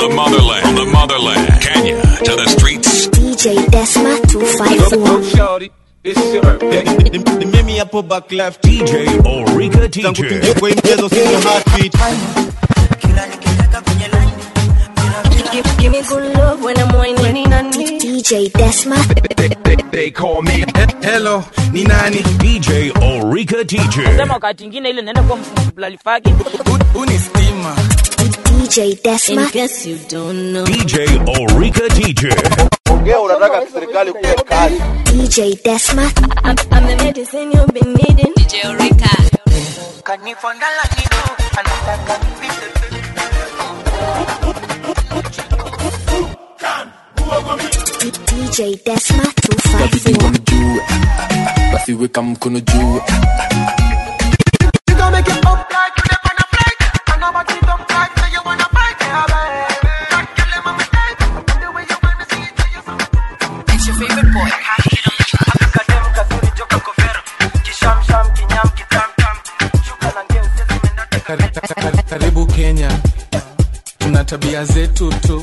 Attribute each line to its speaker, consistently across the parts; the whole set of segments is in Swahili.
Speaker 1: the motherland, from the motherland, Kenya to the streets.
Speaker 2: DJ Desma 254.
Speaker 3: Shorty, it's your birthday.
Speaker 4: Ni mimi hapo back left
Speaker 1: DJ Ulrika teacher.
Speaker 4: kwa hii mchezo sina heartbeat
Speaker 5: Give, give me good love when I'm whining on me.
Speaker 2: DJ Desma.
Speaker 3: They, they, they call me.
Speaker 4: hello ni nani
Speaker 1: DJ Ulrika teacher.
Speaker 6: sema wakati ingine ile naenda kwa mlalifaki
Speaker 4: uni stima
Speaker 2: DJ
Speaker 5: In
Speaker 2: Desma.
Speaker 5: case you don't know.
Speaker 1: DJ Ulrika teacher.
Speaker 4: ongea unataka serikali kuwe kali
Speaker 2: DJ Desma.
Speaker 5: I'm, I'm the medicine you've been needing. DJ Eureka.
Speaker 2: DJ Desma 254.
Speaker 7: juu basi weka mkono juu Kari- kari- karibu kenya tuna tabia zetu tu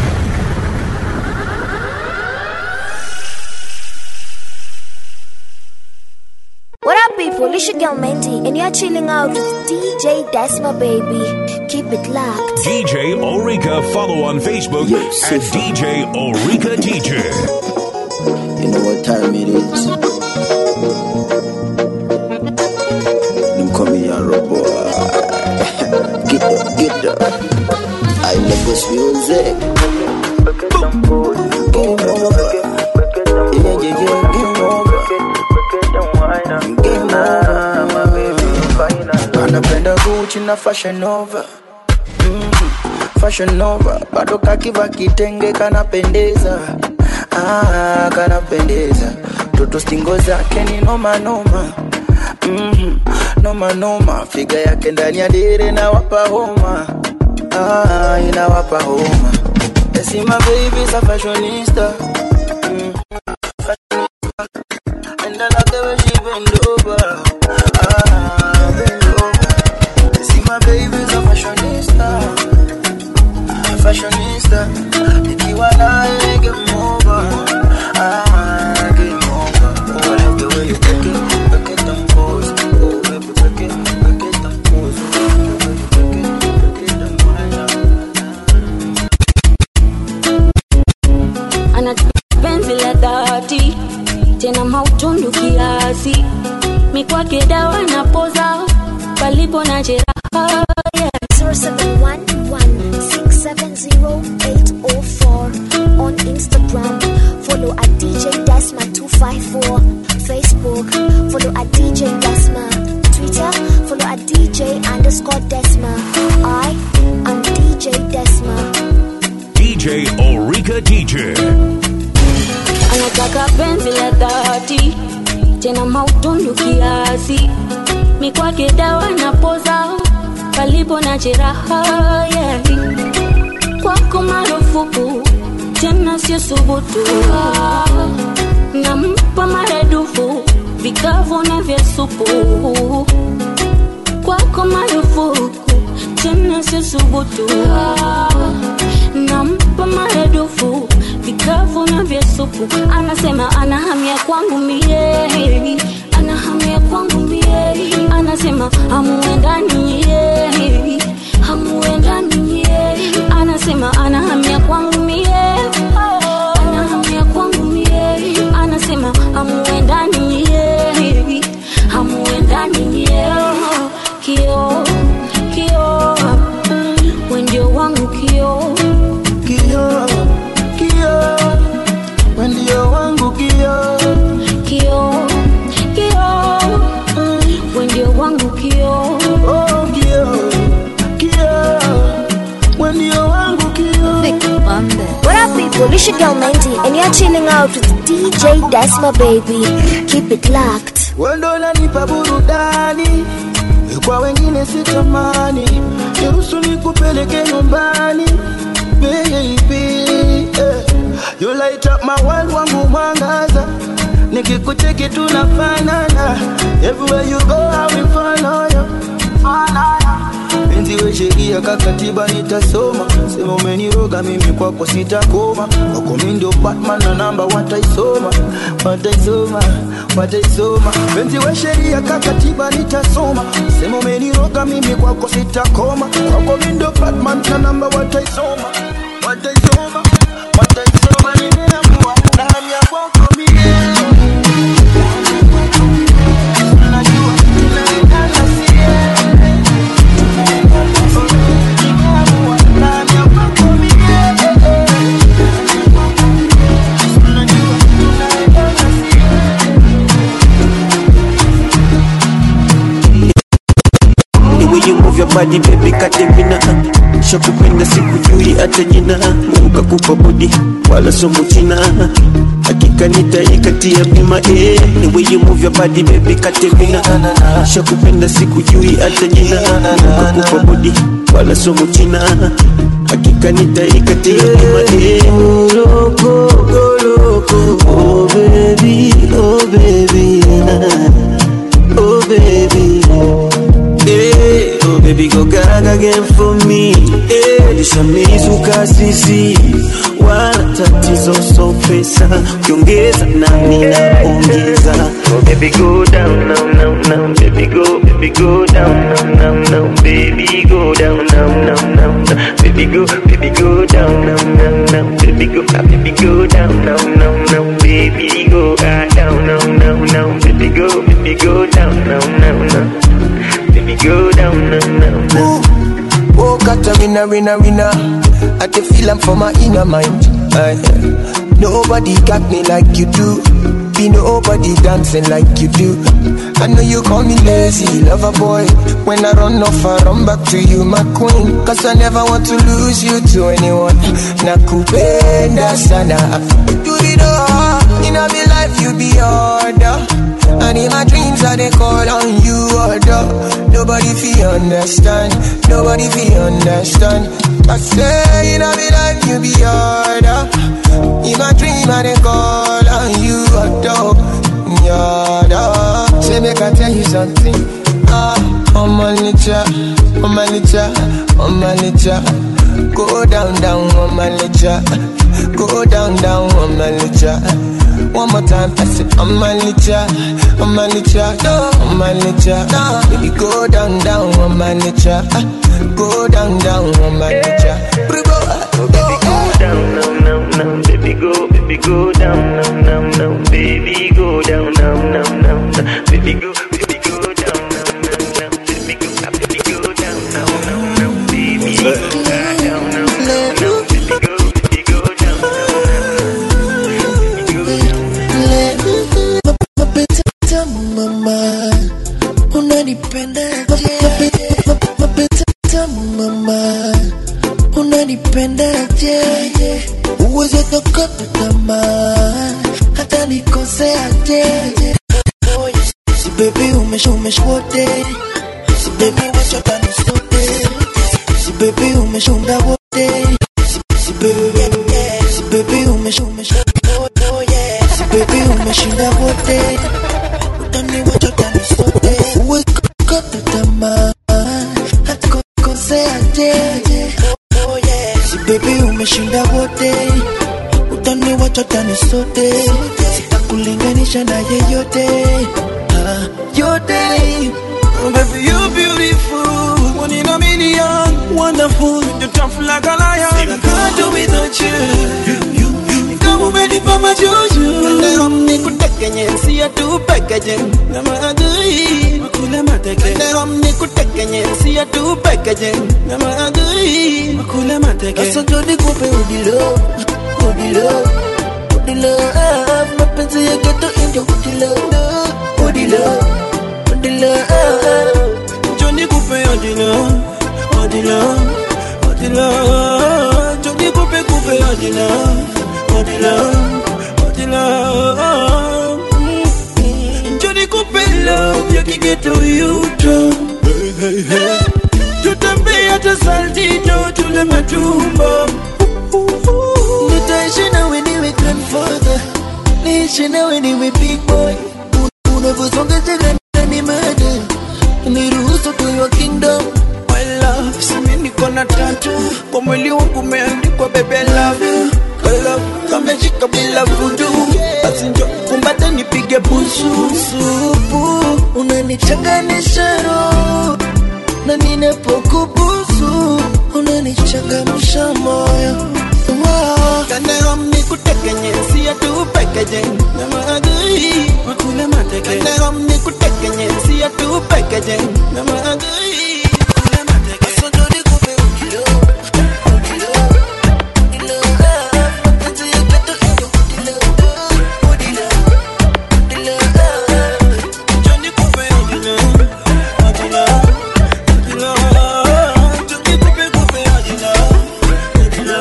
Speaker 2: What up, people? It's your girl Mendy, and you're chilling out with DJ Desma, baby. Keep it locked.
Speaker 1: DJ Ulrika. Follow on Facebook
Speaker 7: Yes,
Speaker 1: at
Speaker 7: yes.
Speaker 1: DJ Ulrika teacher.
Speaker 7: You know what time it is. Them call me a robot. get up, get up. I love this music. Game over. Yeah, yeah, yeah, game over. Game over. Anapenda Gucci na Fashion Nova. Mm, Fashion Nova bado kakiva kitenge kanapendeza ah, kanapendeza toto stingo zake ni noma noma mm, noma noma figa yake ndani ya dere na wapa homa ah, inawapa homa Yes, my baby's a fashionista mm, fashionista. and I love the way she bend over ah, bend over See my baby's a fashionista Fashionista Ikiwa naye game over Ah, game over Oh, I love the way you break it Break it down pose Oh, baby, break it Break it down pose Oh, baby, break it Break it down wine
Speaker 5: ana penzi la dhati tena mautundu kiasi mikwake dawa na poza palipo na jeraha yeah.
Speaker 2: 0711-670-804 on Instagram. Follow at DJ Desma 254. Facebook. Follow at DJ Desma. Twitter. Follow at DJ underscore Desma. I am DJ Desma.
Speaker 1: DJ Ulrika teacher.
Speaker 5: anataka penzi la dhati tena mautundu kiasi mikwake dawa na poza palipo na jeraha yeah. kwako marufuku tena sio subutu nampa maradufu vikavu na vya supu kwako marufuku tena sio subutu nampa maradufu vikavu na vya supu anasema ana hamia kwangu mie ana hamia kwangu mie anasema hamuendani ye hamuendani ye anasema ana hamia kwangu mie ana hamia kwangu mie anasema hamuendani ye hamuendani ye kio kio wendio wangu kio
Speaker 7: Kio, kio Wendio wangu kio
Speaker 5: kio kio wendio wangu kio
Speaker 7: Oh, kio Kio Wendio wangu kio
Speaker 2: What up, people? It's your girl Mendy, and you're chilling out with DJ Desma, baby. Keep it locked.
Speaker 7: wendo unanipa burudani kwa wengine sitamani niruhusu nikupeleke nyumbani baby eh. you light up my world wangu mwangaza nikikucheki tunafanana everywhere you go I will follow you penzi we sheria kakatiba nitasoma sema umeniroga mimi kwako sitakoma kwako mi ndio batman na namba wataisoma wataisoma wataisoma penzi we sheria kakatiba nitasoma sema umeniroga mimi kwako sitakoma kwako mi ndio batman na namba wataisoma wataisoma wataisoma nimeamua na hamu ya kwako mie najua tunaendana sie nimeamua na hamu ya kwako mie najua tunaendana sie
Speaker 8: The way you move your body baby katemina shakupenda sikujui hata jina Mungu kakupa body wala somo china hakika nitaikatia bima eh. The way you move your body baby katemina shakupenda sikujui hata jina Mungu kakupa body wala somo china hakika nitaikatia bima eh. Goloko, goloko, oh baby, oh baby, oh baby. Hey, oh baby go gaga again for me hey, lishamizuka sisi wala tatizo so pesa ukiongeza nami naongeza oh baby go down now now now baby go baby go down now now now baby go down now now now now. baby go baby go down now now now baby go ah, baby go down now now now baby go ah, down now now now baby go baby go down now now now Baby, go down, now, now, now.
Speaker 9: Oh, Katarina, winner, winner. I can feel I'm for my inner mind. Aye. nobody got me like you do. Be nobody dancing like you do. I know you call me lazy, lover boy. When I run off, I run back to you, my queen. Cause I never want to lose you to anyone. Nakupenda sana. Do it all. In my life, you be order. And in my dreams, I they call on you, order. Nobody feel understand. Nobody feel understand. I say, in my life, you be order. In my dream, I they call on you, order. Order. Say, make I tell you something. Ah, on my nature, on my nature, on my nature. Go down, down on my nature. Go down, down on my nature. One more time, I say, on my nature, on my nature, on my nature. Baby, go down, down on my nature. Go down, down on my nature. Baby,
Speaker 8: Go down, now, now, now, baby, go, baby, go down, now, now, now, baby, go down, now, now, now, now, baby, go, baby, go down, now, now, now, baby, go, ah, baby, go down, now, now, now, baby, go ah, down, now, now, now, baby, go, baby, go down, now, now, baby, go down.
Speaker 9: mapenzi tamu mama, unanipenda mapenzi tamu mama, unanipenda je? Uweze kukata tamaa hata nikosea je? Oh, yes. Si baby umesha umesha wote, si baby wacha tani sote, si baby umesha unda wote, si, si baby si baby umesha umesha oh, oh, yeah. si baby umeshinda wote, utani wacha tani sote, uweze kukata tamaa hata kukosea je? Oh, yeah. Si baby umeshinda wote utaniwacha tani sote sitakulinganisha na yeyote ah, yote
Speaker 8: Oh, baby, you're beautiful, one in a million, wonderful, you're tough like a lion. I can't do without you. Kama umenipa majuju, leo nikutekenye, siya tu pekeje, na maadui makule mateke. Leo nikutekenye, siya tu pekeje, na maadui makule mateke.
Speaker 9: sasa ndo nikupe udilo udilo udilo ah, mapenzi ya geto indio udilo udilo udilo ah,
Speaker 8: Johnny Coupe Odila, Odila, Odila, Johnny Coupe Coupe Odila, Odila, Odila. Mm. Johnny Coupe love ya kigeto yuto. Tutembea hata saltito tule matumbo.
Speaker 9: nitaishi nawe niwe grandfather niishi nawe niwe big boy unavyosonga chega ni mada niruhusu tuyo kingdom
Speaker 8: My love,
Speaker 7: simi niko na tatu kwa mwili wangu umeandikwa bebe love you Kala kameshika bila vudu basi njo kumbate nipige busu supu unanichanganisha roho na ninapokubusu unanichangamsha moyo Wow. Kandarom ni kutekenye siya tu pekeje na maadui makule mateke Kandarom ni kutekenye siya tu pekeje na maadui makule mateke Asojodi kupe ukilo ukilo ukilo Mapenzi ya kwetu iyo udilo udilo udilo Joni kupe udilo udilo udilo Joni kupe kupe udilo udilo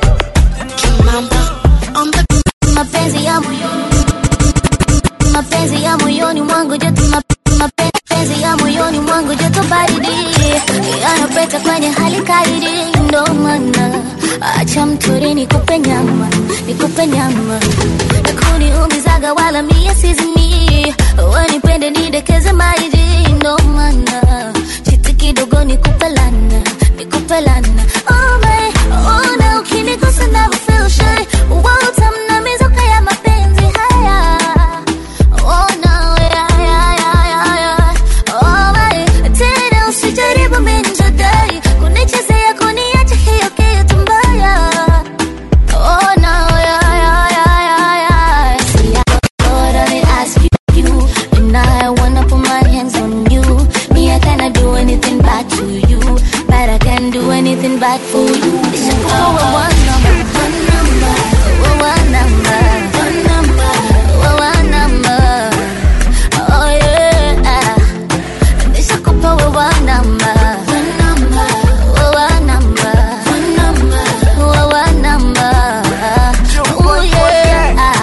Speaker 2: mapenzi ya moyoni mapenzi ya moyoni mwangu joto map- mapenzi ya moyoni mwangu joto baridi yanapeta kwenye hali kaidi ndo maana acha mtori nikupe nyama nikupe nyama nakuniumizaga wala mie sizimi wanipende nidekeze maidi ndo maana chiti kidogo nikupe lana nikupe lana oh my, oh na ukinigusa never feel shy utamna mizuka ya mapenzi haya oh no yeah yeah yeah yeah yeah oh my tena usijaribu minjadai kunichezea kuniacha hiyo kitu mbaya oh no yeah yeah yeah yeah yeah see I Lord I ask you and I wanna put my hands on you me I cannot do anything bad to you but I can do anything bad for you it's a power one number one number one number one number one number oh yeah nishakupa wewe namba one number wewe namba one number wewe namba oh yeah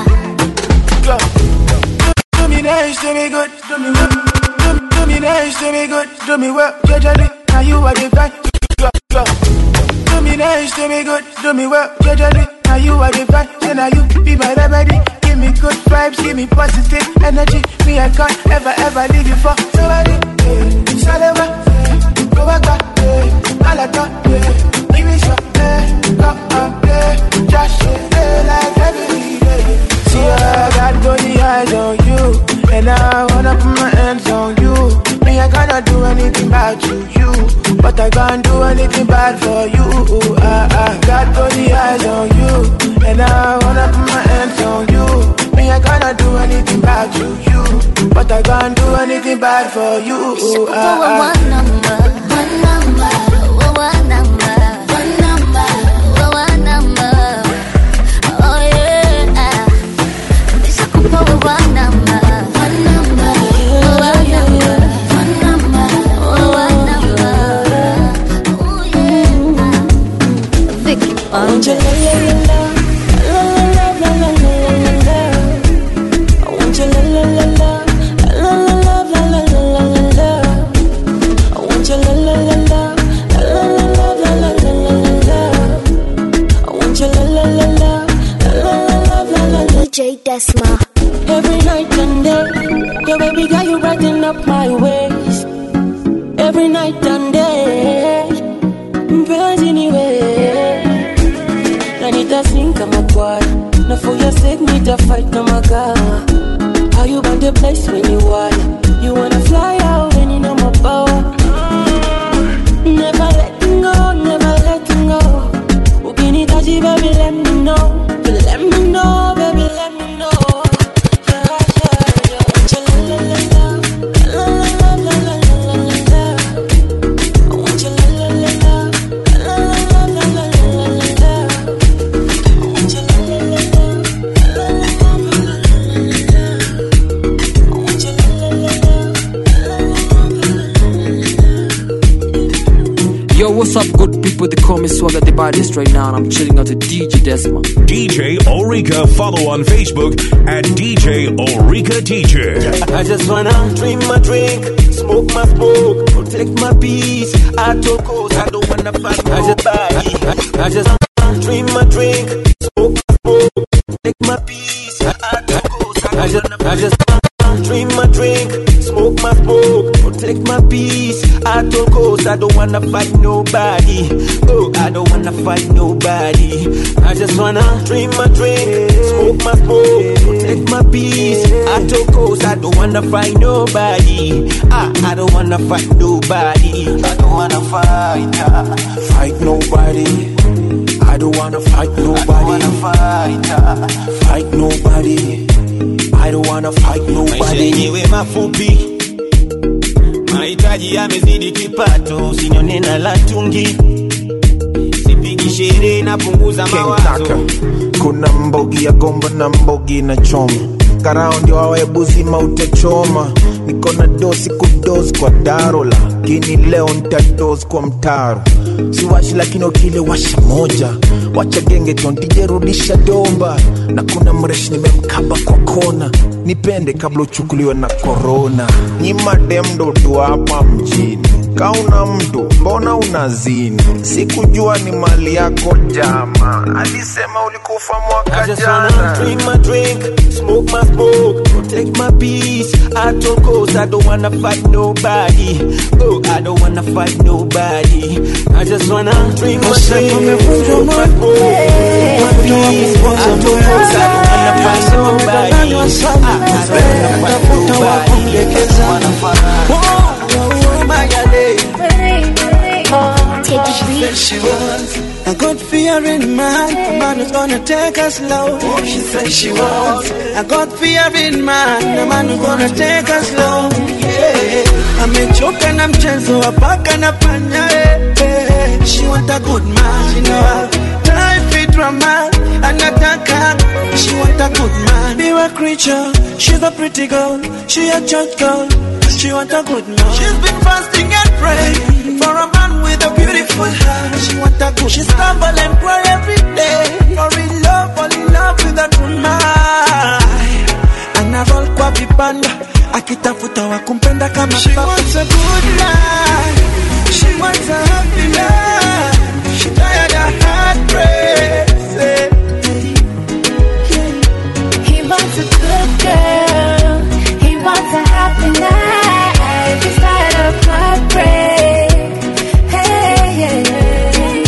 Speaker 7: Do me nice, do me good, do me well. Do, do me nice, do me good, do me well. Jejely, now you are the fan. Go, go. Do me nice, do me good, do me well. Jejely, now you are the fan. Say now you be my remedy. Give me good vibes, give me positive energy. Me I can't ever ever leave you for somebody. Yeah. Shalewa, yeah. go back, back, yeah. Alata, yeah. Give me some, yeah. Go up, yeah. Just yeah, like every day. See, I got only eyes on you, and I wanna put my hands on you. Me, I cannot do anything bad to you, but I can't do anything bad for you. I, I got only eyes on you, and I wanna put my hands on you. Me, I cannot do anything bad to you, but I can't do anything bad for you.
Speaker 2: Nishakupa
Speaker 7: I,
Speaker 2: wewe
Speaker 7: I,
Speaker 2: one number one number wewe namba one number wewe namba oh yeah nishakupa wewe namba one number wewe namba one number wewe namba oh yeah Vicky
Speaker 5: Want you la la la la la la la la la la. I want you la la la la la la la la la la la la. I want you la la la la la la la la la la la la. I want you la la la la la la la la la.
Speaker 2: DJ Desma
Speaker 5: Every night and day, your baby girl, you brighten up my ways. Every night and day, mpenzi ni wewe na nitasing kama kwaya na for your sake nitafight na magaa how you got the place when you wire you wanna fly out when you know my power never letting go never letting go ukinitaji baby let me know let me know baby let me know yeah, yeah, yeah. Want you la la la la la la la la la la la la. I want you la la la la la la la la la la la la. I want you la la la la la la la la la la la. I want you la la la la
Speaker 10: Yo, what's up, good people? They call me Swagger the baddest right now, and I'm chilling out to DJ Desma.
Speaker 1: DJ Orica. Follow on Facebook at DJ Orica Teacher.
Speaker 8: I just wanna drink my drink, smoke my smoke, protect my peace. I took coast, I don't wanna fight I just buy. I, I just wanna drink my drink, smoke my smoke, protect my peace. I took coast, I just, I just wanna drink my drink, smoke my smoke, protect my peace. I told coast, I I don't wanna fight nobody. Oh, I don't wanna fight nobody. I just wanna drink my drink, smoke my smoke, protect my peace. I told coast, I don't wanna fight nobody. I, I don't wanna fight nobody. I don't wanna fight, uh, fight nobody. I don't wanna fight nobody. I don't wanna fight, uh, fight nobody. I don't wanna fight
Speaker 11: maisha
Speaker 8: nobody.
Speaker 11: yenyewe mafupi mahitaji yamezidi kipato usinyone na latungi sipigi sherehe napunguza mawazo
Speaker 12: Kentaka kuna mbogi ya gomba na mbogi na choma karao ndio awebuzima utachoma niko na dosi kudosi kwa daro lakini leo ntadosi kwa mtaro siwashi lakini ukile washa moja wacha genge tontijerudisha domba na kuna mreshi nimemkaba kwa kona nipende kabla uchukuliwe na korona nyimademdo tu hapa mjini kauna mtu mbona unazini sikujua ni mali yako jama alisema ulikufa
Speaker 8: I
Speaker 12: mwaka
Speaker 8: just wanna
Speaker 12: jana
Speaker 8: drink my drink, smoke my smoke, protect my peace. I told coast, I don't wanna fight nobody. Oh, I don't wanna fight nobody. I just wanna drink my drink, smoke my smoke, protect my peace. I told coast, I don't wanna fight nobody. I, I don't wanna fight nobody. I just wanna fight.
Speaker 7: Oh, my God,
Speaker 2: Take
Speaker 7: A good fear in mind, a man who's gonna take us slow. She said she wants a good fear in mind, a man who's gonna take us slow. Yeah. Amechoka na mchezo wa paka na panya. eh, eh. She want a good man, she know how time fit drama. Anataka, she want a good man. Be a creature, she's a pretty girl, she a church girl. She want a good man. She's been fasting and praying for a man with a beautiful heart. She want a good. She stumble and cry every day for in love, fall in love with a good man. Ana roll kwa vibanda akitafuta wa kumpenda kama She wants a good life. She wants a happy life. She tired of heartbreak. Say,
Speaker 13: He wants a good girl. He wants a happy life. He's tired of heartbreak. Hey, hey, hey.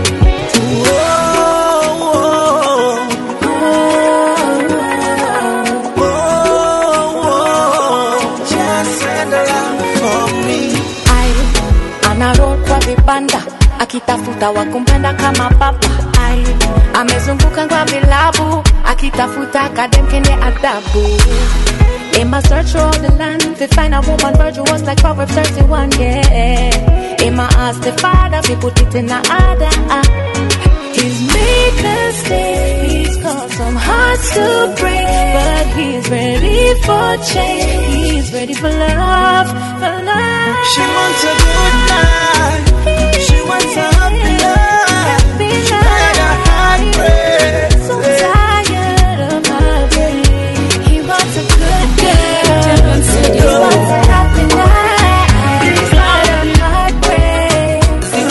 Speaker 13: Ai, anarokwa vibanda akitafuta wakumpenda kama papa Ai, amezunguka kwa vilabu akitafuta kadem kenye adabu In my search for all the land, to find a woman virtuous like Proverbs 31, yeah. In my ask the father, we put it in the order. He's made mistakes, he's caused some hearts to break, but he's ready for change. He's ready for love, for love.
Speaker 7: She wants a good life. She wants a happy life. She tired of heartbreak.
Speaker 13: So tired of heartbreak. He wants a good girl. He wants a happy life. He's tired of heartbreak.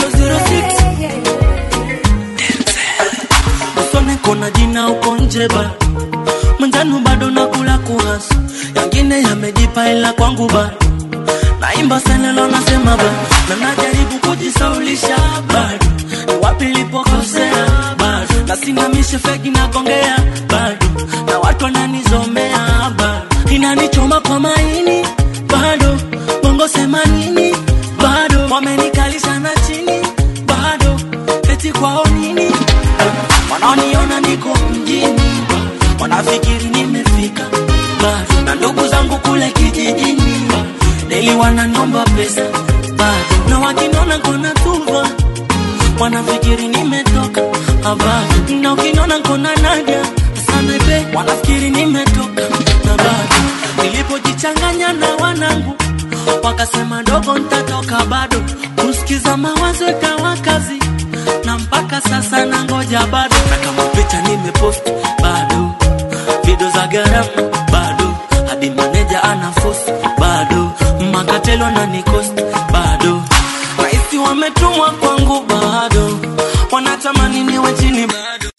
Speaker 14: usone kona jina uko nje ba mwenjanu bado nakula kuhasu yangine yamejipa ila kwangu ba naimba senelo nasema ba na najaribu kujisaulisha bado ni wapi lipokosea bado nasimamishe feki nagongea bado na watu wananizomea bado inanichoma kwa maini bado bongo sema nini bado wamenikalisha na chini bado eti kwao nini wanaoniona niko mjini wanafikiri nimefika bado na ndugu zangu kule kijijini deli wananiomba pesa bado na wakiniona kona tuva wanafikiri nimetoka habari na ukiniona nkona naja sanebe wanafikiri nimetoka na bado nilipojichanganya na wanangu wakasema dogo ntatoka bado kusikiza mawazo ikawa kazi na mpaka sasa na ngoja bado na kama picha nimepost bado video za gharama bado hadi maneja ana force bado makatelo na nikost bado raisi wametumwa kwangu bado wanatamani niwe chini bado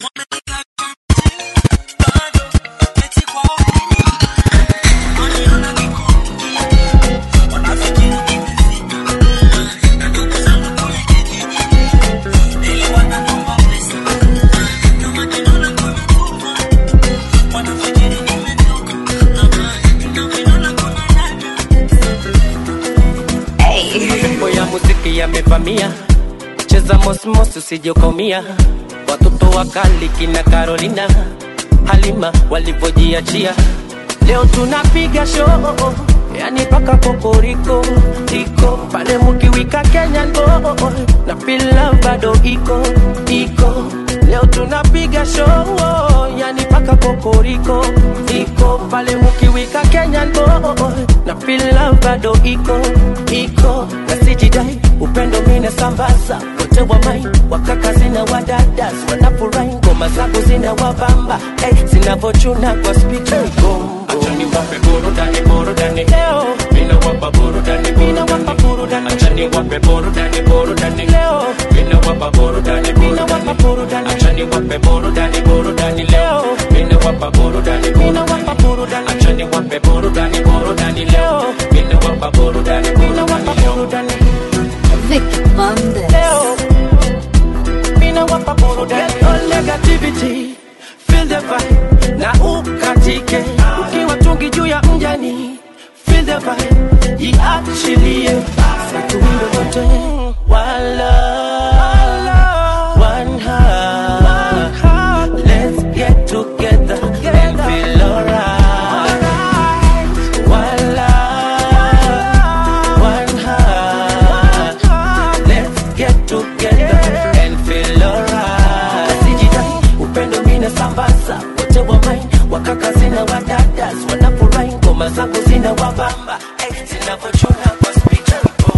Speaker 15: mosmos usijokomia watoto wakali kina Carolina Halima walivyojiachia leo tunapiga show yani paka kokoriko iko pale mukiwika Kenya ndo na pila bado iko iko leo tunapiga show yani paka kokoriko iko pale mukiwika Kenya ndo na pila bado iko iko na sijidai upendo mina sambaza wote wa mai wakaka zina wadadas wanafurahi ngoma zangu zina wabamba hey, zinavochuna kwa spika gombo achani wape burudani burudani leo mina wapa burudani mina wapa burudani achani wape burudani burudani leo mina wapa burudani mina wapa burudani achani wape burudani burudani leo mina wapa burudani mina wapa burudani achani wape burudani burudani leo mina wapa burudani mina wapa burudani
Speaker 16: Vicky Bandes.
Speaker 15: leo mina wapa burudani all negativity feel the vibe na ukatike ukiwa tungi juu ya mjani feel the vibe jiachilie satundo wote wala one heart let's get together and feel alright wala one heart let's get together and feel alright sijidai upendo mina sambaza wote wa mai wakaka zina wadadas wanafurahi ngoma zangu zina wabamba hey, zinavochuna kwa spika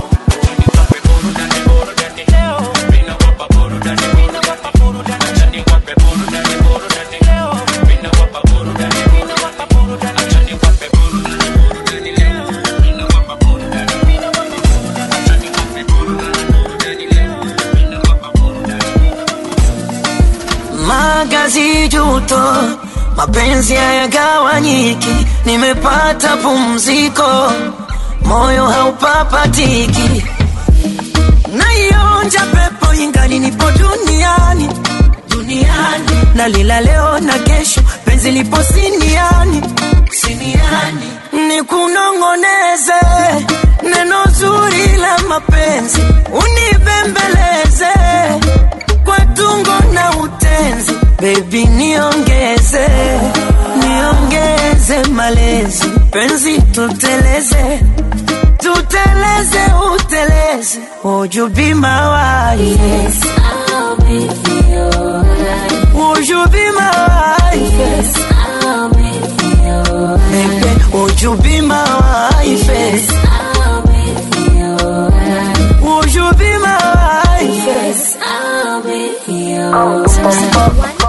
Speaker 17: magazi juto mapenzi hayagawanyiki nimepata pumziko moyo haupapatiki naionja pepo ingali nipo duniani duniani nalila leo na kesho penzi lipo siniani siniani nikunong'oneze neno zuri la mapenzi unibembeleze kwa tungo na utenzi bebi niongeze niongeze malezi penzi tuteleze tuteleze uteleze would you be my wife yes, I'll be your would you be my wife yes, I'll be your baby would you be my wife yes, I'll be your would you be my wife yes,
Speaker 2: I'll be your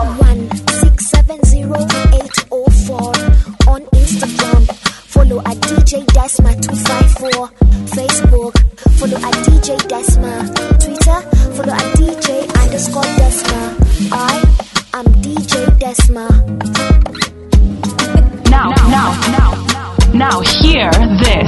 Speaker 2: on Instagram. Follow at DJ Desma 254. Facebook. Follow at DJ Desma. Twitter. Follow at DJ underscore Desma. I am DJ Desma.
Speaker 18: Now, now, now, now, hear this.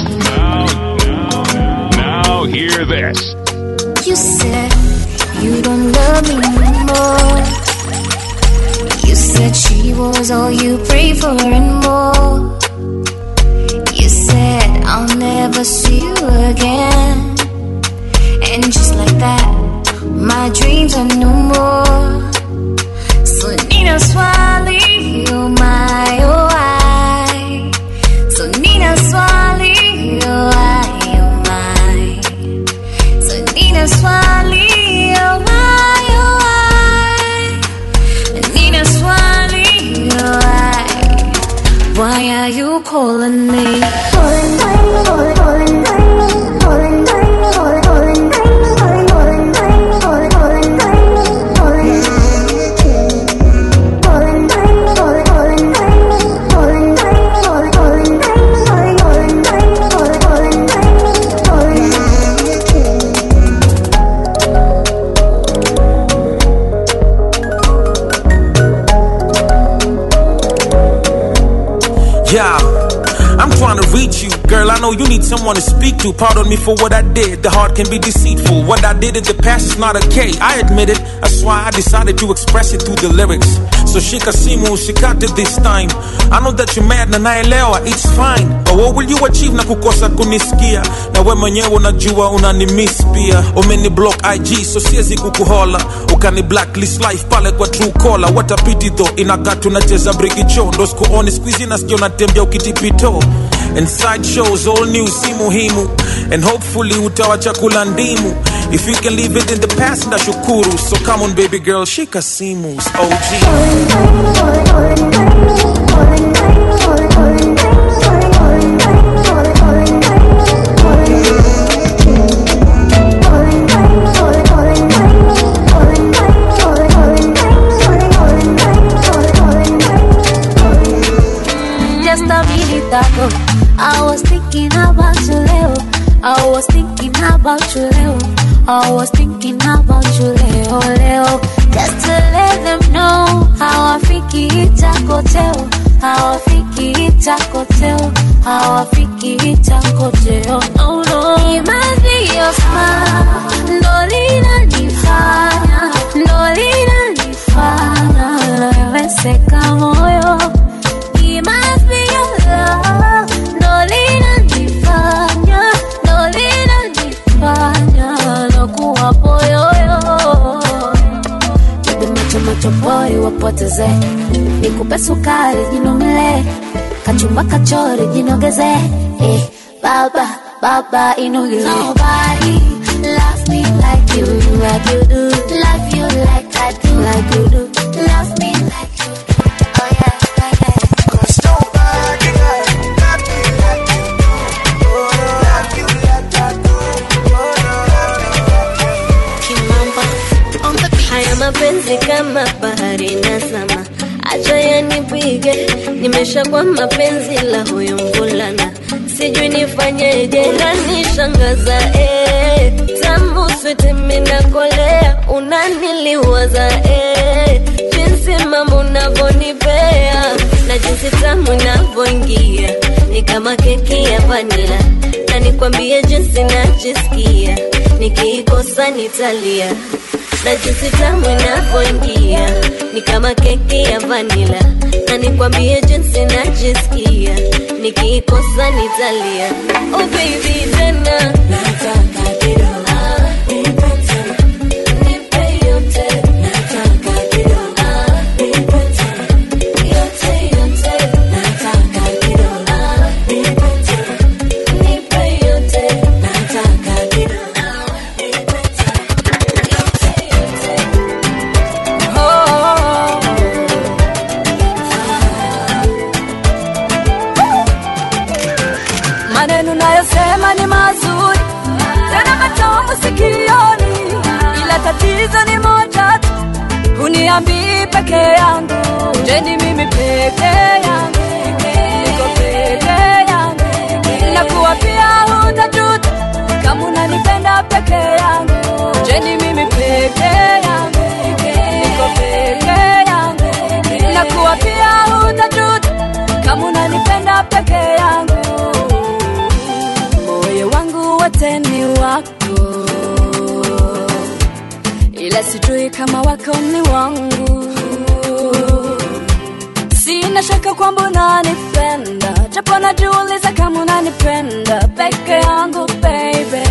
Speaker 1: Now hear this.
Speaker 16: You said you don't love me anymore. You said she was all you prayed for and more. You said I'll never see you again. And just like that, my dreams are no more. So Nina Swali, oh my, oh I. So Nina Swali, oh I, oh my. So Nina Swali, oh I, oh I. Nina Swali, oh I. Why are you calling me?
Speaker 19: Yeah, I'm trying to reach you, girl. I know you need someone to speak to. Pardon me for what I did. The heart can be deceitful. What I did in the past is not okay. I admit it. That's why I decided to express it through the lyrics. So so shika simu usikate this time i know that you mad na naelewa it's fine but what will you achieve na kukosa kunisikia na we mwenyewe unajua unanimiss pia umeni block ig so siwezi kukuhola ukani blacklist life pale kwa true caller what a pity though inakaa tunacheza brikicho ndo sikuoni squeezy nasikia unatembea ukitipito and side shows all new si muhimu and hopefully utawa chakula ndimu if you can leave it in the past ndashukuru so come on baby girl shika simu og
Speaker 16: Just a minute ago, I was thinking about you, Leo. I was thinking about you, Leo. I was thinking about you, Leo, Leo. Just to let them know how I think it's a hotel. How I think it's a hotel. How I think it's a hotel. No, no. It must be your smile. No, linanifanya. No, linanifanya. Nawezeka moyo. It must be your love. No linanifanya, no linanifanya nakuwa poyoyo. Bebe macho macho boy wapoteze, nikupe sukari jinomele, kachumba kachori jinogeze, eh, baba baba inogeze. Nobody loves me like you, like you do. Love you like I do, like you do. Love me like you do. Oh yeah, yeah, yeah. Cause nobody got me like you do. Love you like I do.
Speaker 20: Haya mapenzi kama bahari nazama, acha yanipige, nimeshakuwa mapenzi la huyu mvulana, sijui nifanyeje, unanishangaza eh, tamu switi minakolea, unaniliwaza eh, jinsi mambo unavyonipea na jinsi tamu inavyoingia ni kama keki ya vanila, na nikwambie jinsi najisikia nikiikosa nitalia na jinsi tamu inavyoingia ni kama keki ya vanila, na nikwambie jinsi najisikia nikiikosa nitalia. Oh baby, tena nataka kidogo Ah, nipe tena. Nipe yote. Nataka kidogo Ah, nipe tena. Yote, yote. Nataka kidogo Ah, nipe tena. Nipe yote. Nataka kidogo Ah, nipe
Speaker 21: maneno nayosema ni mazuri tena matamu sikioni, ila tatizo ni moja tu, huniambii peke yangu. Je, ni mimi peke yangu? Niko peke yangu, nakuwa pia hutajuta kama unanipenda peke yangu. Je, ni mimi peke yangu? Niko peke yangu, nakuwa pia hutajuta kama unanipenda peke yangu moyo wangu wote ni wako, ila sijui kama wako ni wangu. Sina shaka kwamba unanipenda, japo najiuliza kama unanipenda peke yangu baby,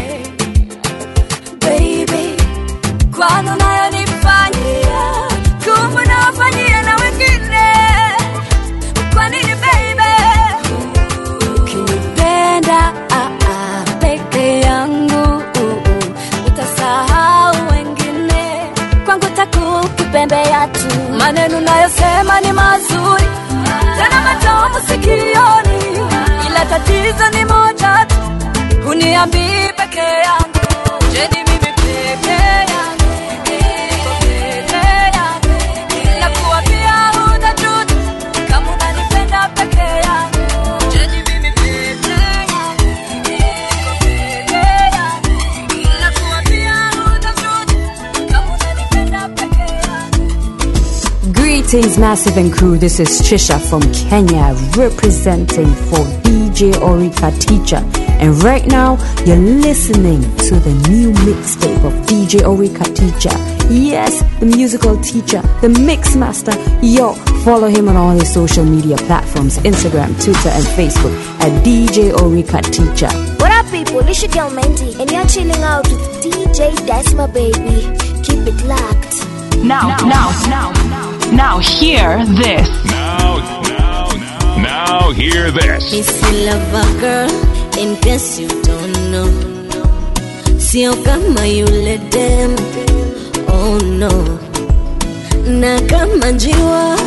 Speaker 21: baby, kwani unayonifanyia kumbe unawafanyia na wengine. Kwa nini baby? ukinipenda ah, ah, peke yangu uh, uh, utasahau wengine kwangu takukipembea tu maneno nayosema ni mazuri tena matamu sikioni ila tatizo ni moja tu huniambii peke yangu je ni mimi peke yangu niko peke yangu nakuwa pia hutajuta kama unanipenda peke yangu je ni mimi peke yangu niko peke yangu nakuwa pia hutajuta kama unanipenda peke yangu
Speaker 22: Greetings, Massive and crew. This is Trisha from Kenya, representing for DJ Orika Teacher And right now, you're listening to the new mixtape of DJ Orika Teacher. Yes, the musical teacher, the mix master. Yo, follow him on all his social media platforms Instagram, Twitter, and Facebook at DJ Orika Teacher.
Speaker 2: What up, people? It's your girl Mandy, and you're chilling out with DJ Desma, baby. Keep it locked.
Speaker 18: Now, now, now, now, hear this.
Speaker 1: Now, now, now, hear this.
Speaker 20: Missy lover girl, in case you don't know. Sio kama yule dem, oh no. Na kama njiwa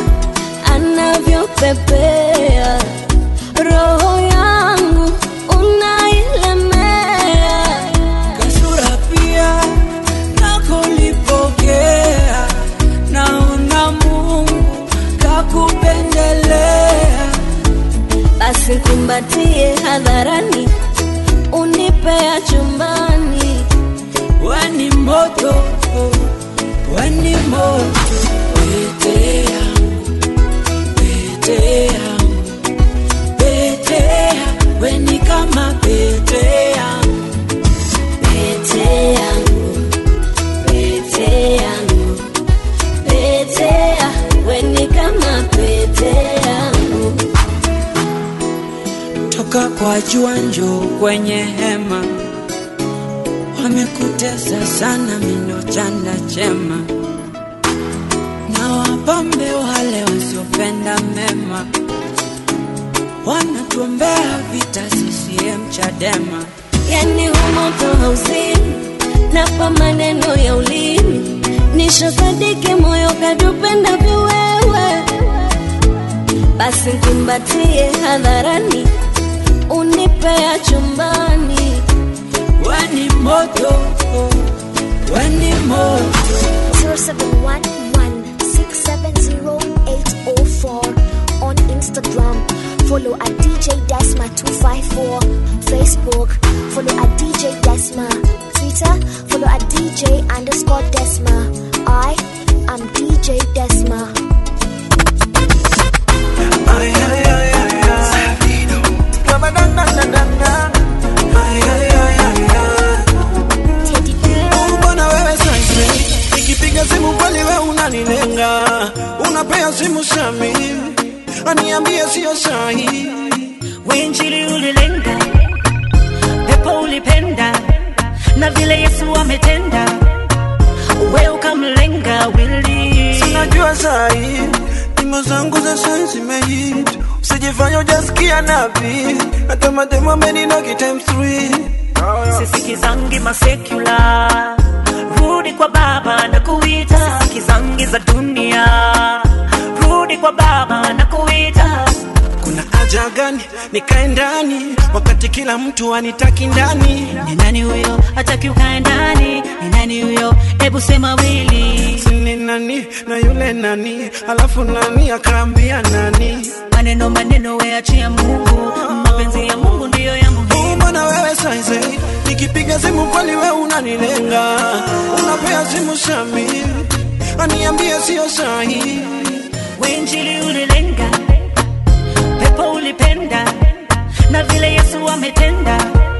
Speaker 20: anavyopepea, roho yangu unailemea.
Speaker 17: kasura pia nakolipokea naona mungu kakupendelea
Speaker 20: Basi kumbatie hadharani, unipea chumbani.
Speaker 17: weni moto weni moto pete yangu pete yangu pete yangu weni kama pete yangu
Speaker 20: Pete yangu, pete yangu, pete ya, we ni kama pete yangu.
Speaker 17: toka kwa jua njoo kwenye hema wamekutesa sana mino chanda chema na wapambe wale wasiopenda mema wanatuombea vita CCM Chadema
Speaker 20: Yani humoto hauzini, napa maneno ya ulimi, nishosadiki moyo kadupenda viwewe. Basi kumbatie hadharani, unipea chumbani.
Speaker 17: weni moto weni moto
Speaker 2: 0711-670-804 on Instagram. Follow at DJ Desma254. Facebook, follow at DJ Desma. Twitter, follow at DJ underscore Desma. I am DJ Desma.
Speaker 9: Mbona wewe sasa nikipiga simu kweli we unanilenga, unapea simu Sami aniambie sio sahi.
Speaker 3: Wenjili ulilenga, pepo ulipenda, na vile Yesu ametenda, we ukamlenga wili.
Speaker 9: Sinajua sahi nyimbo zangu za sai zimehit, usijifanya ujasikia nabii, hata mademo ameninogi times three.
Speaker 3: sisikizangi masekula rudi kwa baba na kuita sisikizangi za dunia rudi kwa baba na kuita
Speaker 9: Kuna haja gani nikae ndani wakati kila mtu anitaki ndani?
Speaker 3: ni nani huyo hataki ukae ndani ni nani huyo hebu sema wili
Speaker 9: Sini nani na yule nani, alafu nani akaambia nani?
Speaker 3: maneno maneno weachia mungu mapenzi ya mungu ndiyo ya muhimu
Speaker 9: Mbona wewe saizi nikipiga simu kweli we unanilenga, unapea simu Sami aniambie sio sahi.
Speaker 3: wenjili ulilenga pepo ulipenda na vile yesu ametenda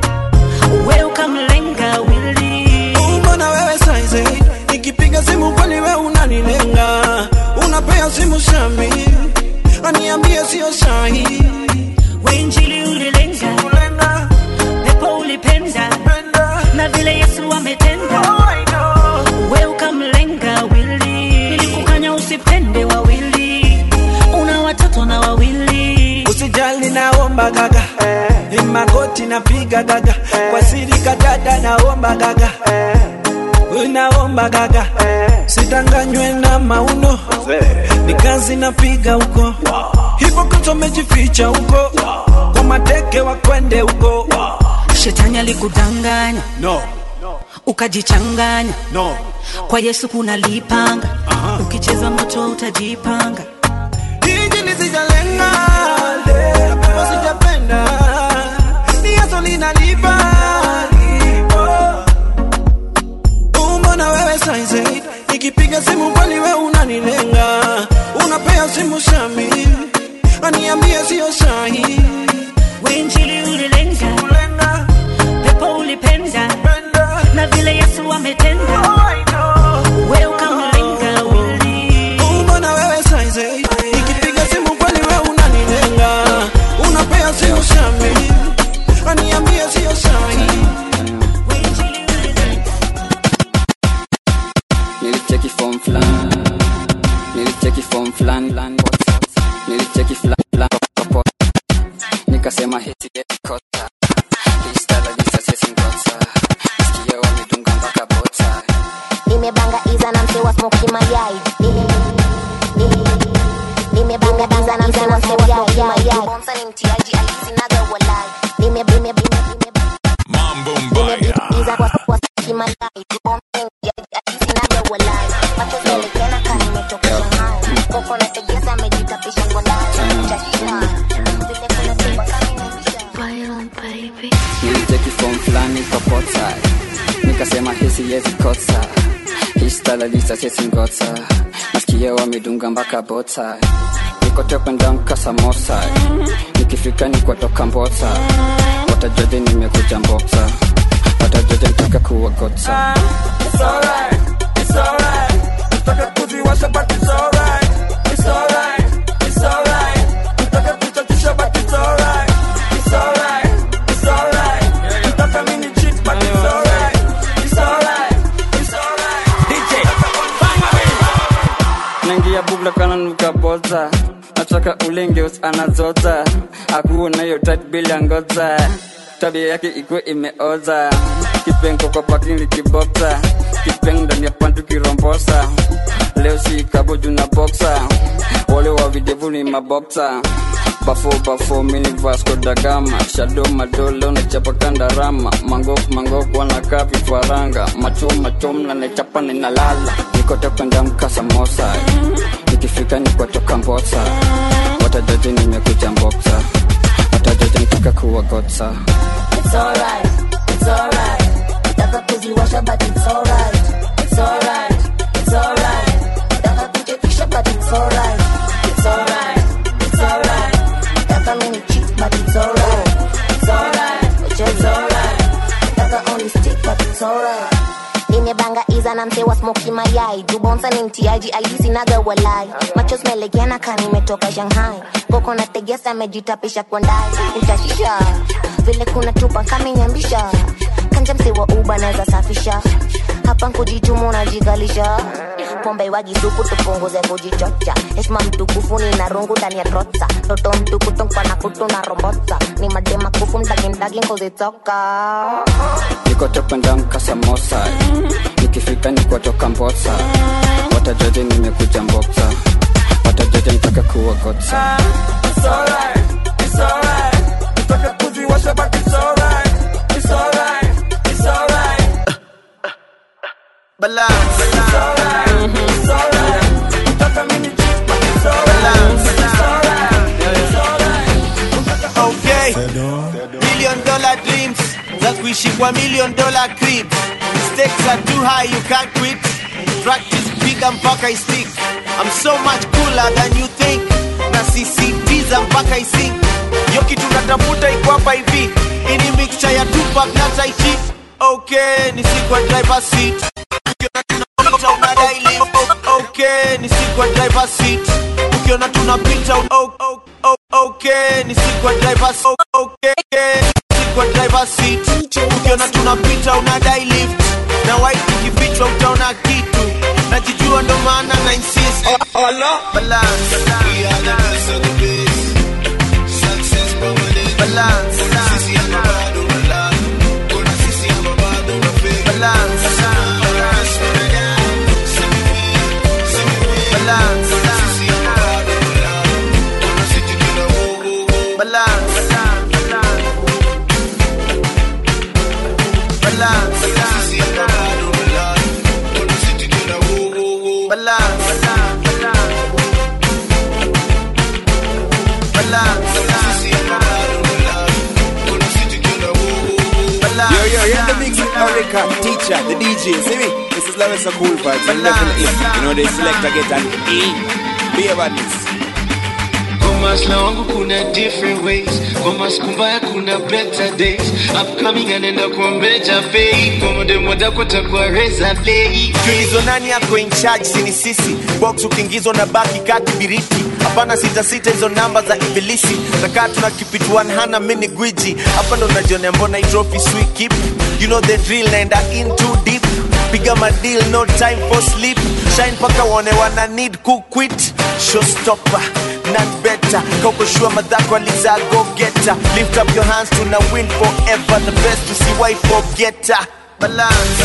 Speaker 3: we ukamlenga wili
Speaker 9: Mbona wewe saizi nikipiga simu kweli we unanilenga, unapea simu Sami aniambie sio sahi.
Speaker 3: wenjili ulilenga pepo ulipenda na vile yesu ametenda we ukamlenga wili ilikukanya usipende wawili una watoto na wawili
Speaker 9: Usijali naomba gaga ni magoti napiga gaga kwa siri kadada naomba gaga naomba gaga sitanganywe na mauno ni kazi napiga huko hivyo koto mejificha huko kwa mateke wakwende huko
Speaker 3: shetani alikudanganya
Speaker 9: no
Speaker 3: ukajichanganya
Speaker 9: no
Speaker 3: kwa yesu kuna lipanga ukicheza moto utajipanga
Speaker 9: hiji nisijalenga napewa sijapenda ni yaso linalipa Mbona wewe saizi nikipiga simu kweli we unanilenga, unapea simu Sami aniambie sio sahi.
Speaker 3: wenjili ulilenga umenitenda we ukanilenga wili
Speaker 4: Mbona wewe saizi Nikipiga simu kweli wewe unanilenga Unapea simu shami Aniambie sio sahi
Speaker 6: nilicheki form fulani nilicheki form fulani nilicheki fulani fulani kwa pop. nikasema hiti kota histala disasesi ngota sikia wamedunga mpaka bota
Speaker 2: nimebanga iza na mse wa smoki mayai nimebanga iza na mse wa smoki mayai bonsa ni mtiaji alisinaga walai nime nime
Speaker 1: Mambo
Speaker 2: iza kwa kwa smoki mayai bonsa ni mtiaji alisinaga walai macho zelekena kani nimetoka Shanghai koko na tegesa amejitapisha kwa ndani chashina vile kuna tipa kani baby
Speaker 6: nilicheki form fulani kwa pota nikasema hisi yezi kota histala disasesi ngota nasikia wamedunga mpaka bota nikotekwenda samosa nikifika nikwatoka mbota watajoje nimekuja mbota watajoje ntaka kuwagota
Speaker 4: It's alright, it's alright Nataka kuziwasha but it's alright It's alright, it's alright Nataka kuchachisha but it's alright It's alright, it's alright Nataka mini cheat but it's alright It's alright, it's alright DJ,
Speaker 6: naingia bubla kana nuka bota nataka ulengeus anazota akuwa nayo tat bila ngoza tabia yake ikuwe imeoza kipengo kwa pakini kiboksa kipeng ndani ya pantu kirombosa leo si kaboju na boksa wale wa videvu ni maboksa bafo bafo mini vasco da gama shado madolo nachapa kandarama mangok mangok wanakaa vifaranga machom machom na nachapa ninalala nikote kwenda mkasa mosa nikifika nikwatoka mbosa watajoje nimekuja mboksa watajoje ntaka kuwagotsa
Speaker 2: It's alright, it's alright. Nataka kuziwasha but it's alright. It's alright, it's alright. Nataka kuchekesha but it's alright. It's alright, it's alright. Nataka mini cheat but it's alright. It's alright, which is alright. Nataka only stick but it's alright. nimebanga iza na mse wa smoki mayai jubonsa ni mtiaji aisinaga walai macho zmelegena ka nimetoka shanghai koko na tegesa amejitapisha kwa ndai utashisha vile kuna tupa kamenyambisha kanja mse wa uba naweza safisha hapa nkujitumu unajigalisha pombe wagisuku tupunguze kujichocha heshima mtukufu ni na rungu ndani ya trotsa toto mtukutonkwa na kutu na rombotsa ni madema kufu mdagindagi nkuzitoka
Speaker 6: nikote kwenda mkasa mosa nikifika nikwatoka mbosa watajoje nimekuja mboksa watajoje ntaka kuwagotsa
Speaker 4: It's alright, it's alright Nataka kuziwasha but it's alright It's alright, it's alright Balance It's alright, it's alright Nataka mini cheat but it's alright It's alright, it's alright
Speaker 11: okay million dollar dreams za kuishi kwa million dollar crib stakes are too high you can't quit practice piga mpaka istik i'm so much cooler than you think na sisitiza mpaka isink yo kitu natafuta iko hapa hivi ini mixture ya tupak na taichi okay ni sikwa driver seat ukiona tunapita unadai lift. okay ni sikwa driver seat ukiona tunapita un- oh, oh, oh, okay ni sikwa driver seat. okay sikwa driver seat ukiona tunapita unadai lift na white ikifichwa utaona kitu najijua ndo maana na insist balance balance
Speaker 23: Yo, yo, you're in the mix with Erica, teacher, the DJ. See me? This is Lawrence of Cool Vibes. And level it. You know, they select to get an E. Be about this.
Speaker 5: masla wangu kuna different ways kwa masiku mbaya kuna better days upcoming anaenda kwa better pay kwa modemoda kwa takuwa reza play
Speaker 11: tulizo nani yako in charge sini sisi box ukiingizwa na baki kati biriti hapana sita sita hizo namba za ibilisi nakaa tuna keep it 100 mini gwiji hapa ndo najionea mbona hii trophy sweet keep you know the drill naenda in too deep piga madeal no time for sleep shine paka waone wana need kuquit showstopper not better kaukoshua madhako aliza go getter lift up your hands to na win forever the best to see why forgetter balance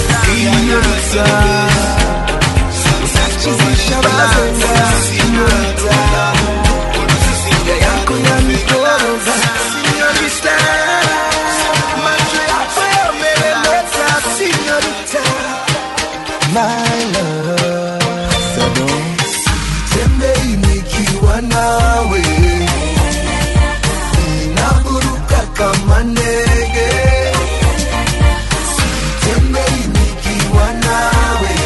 Speaker 9: Tembei nikiwa nawe Ninaburuka kama ndege Tembei nikiwa nawe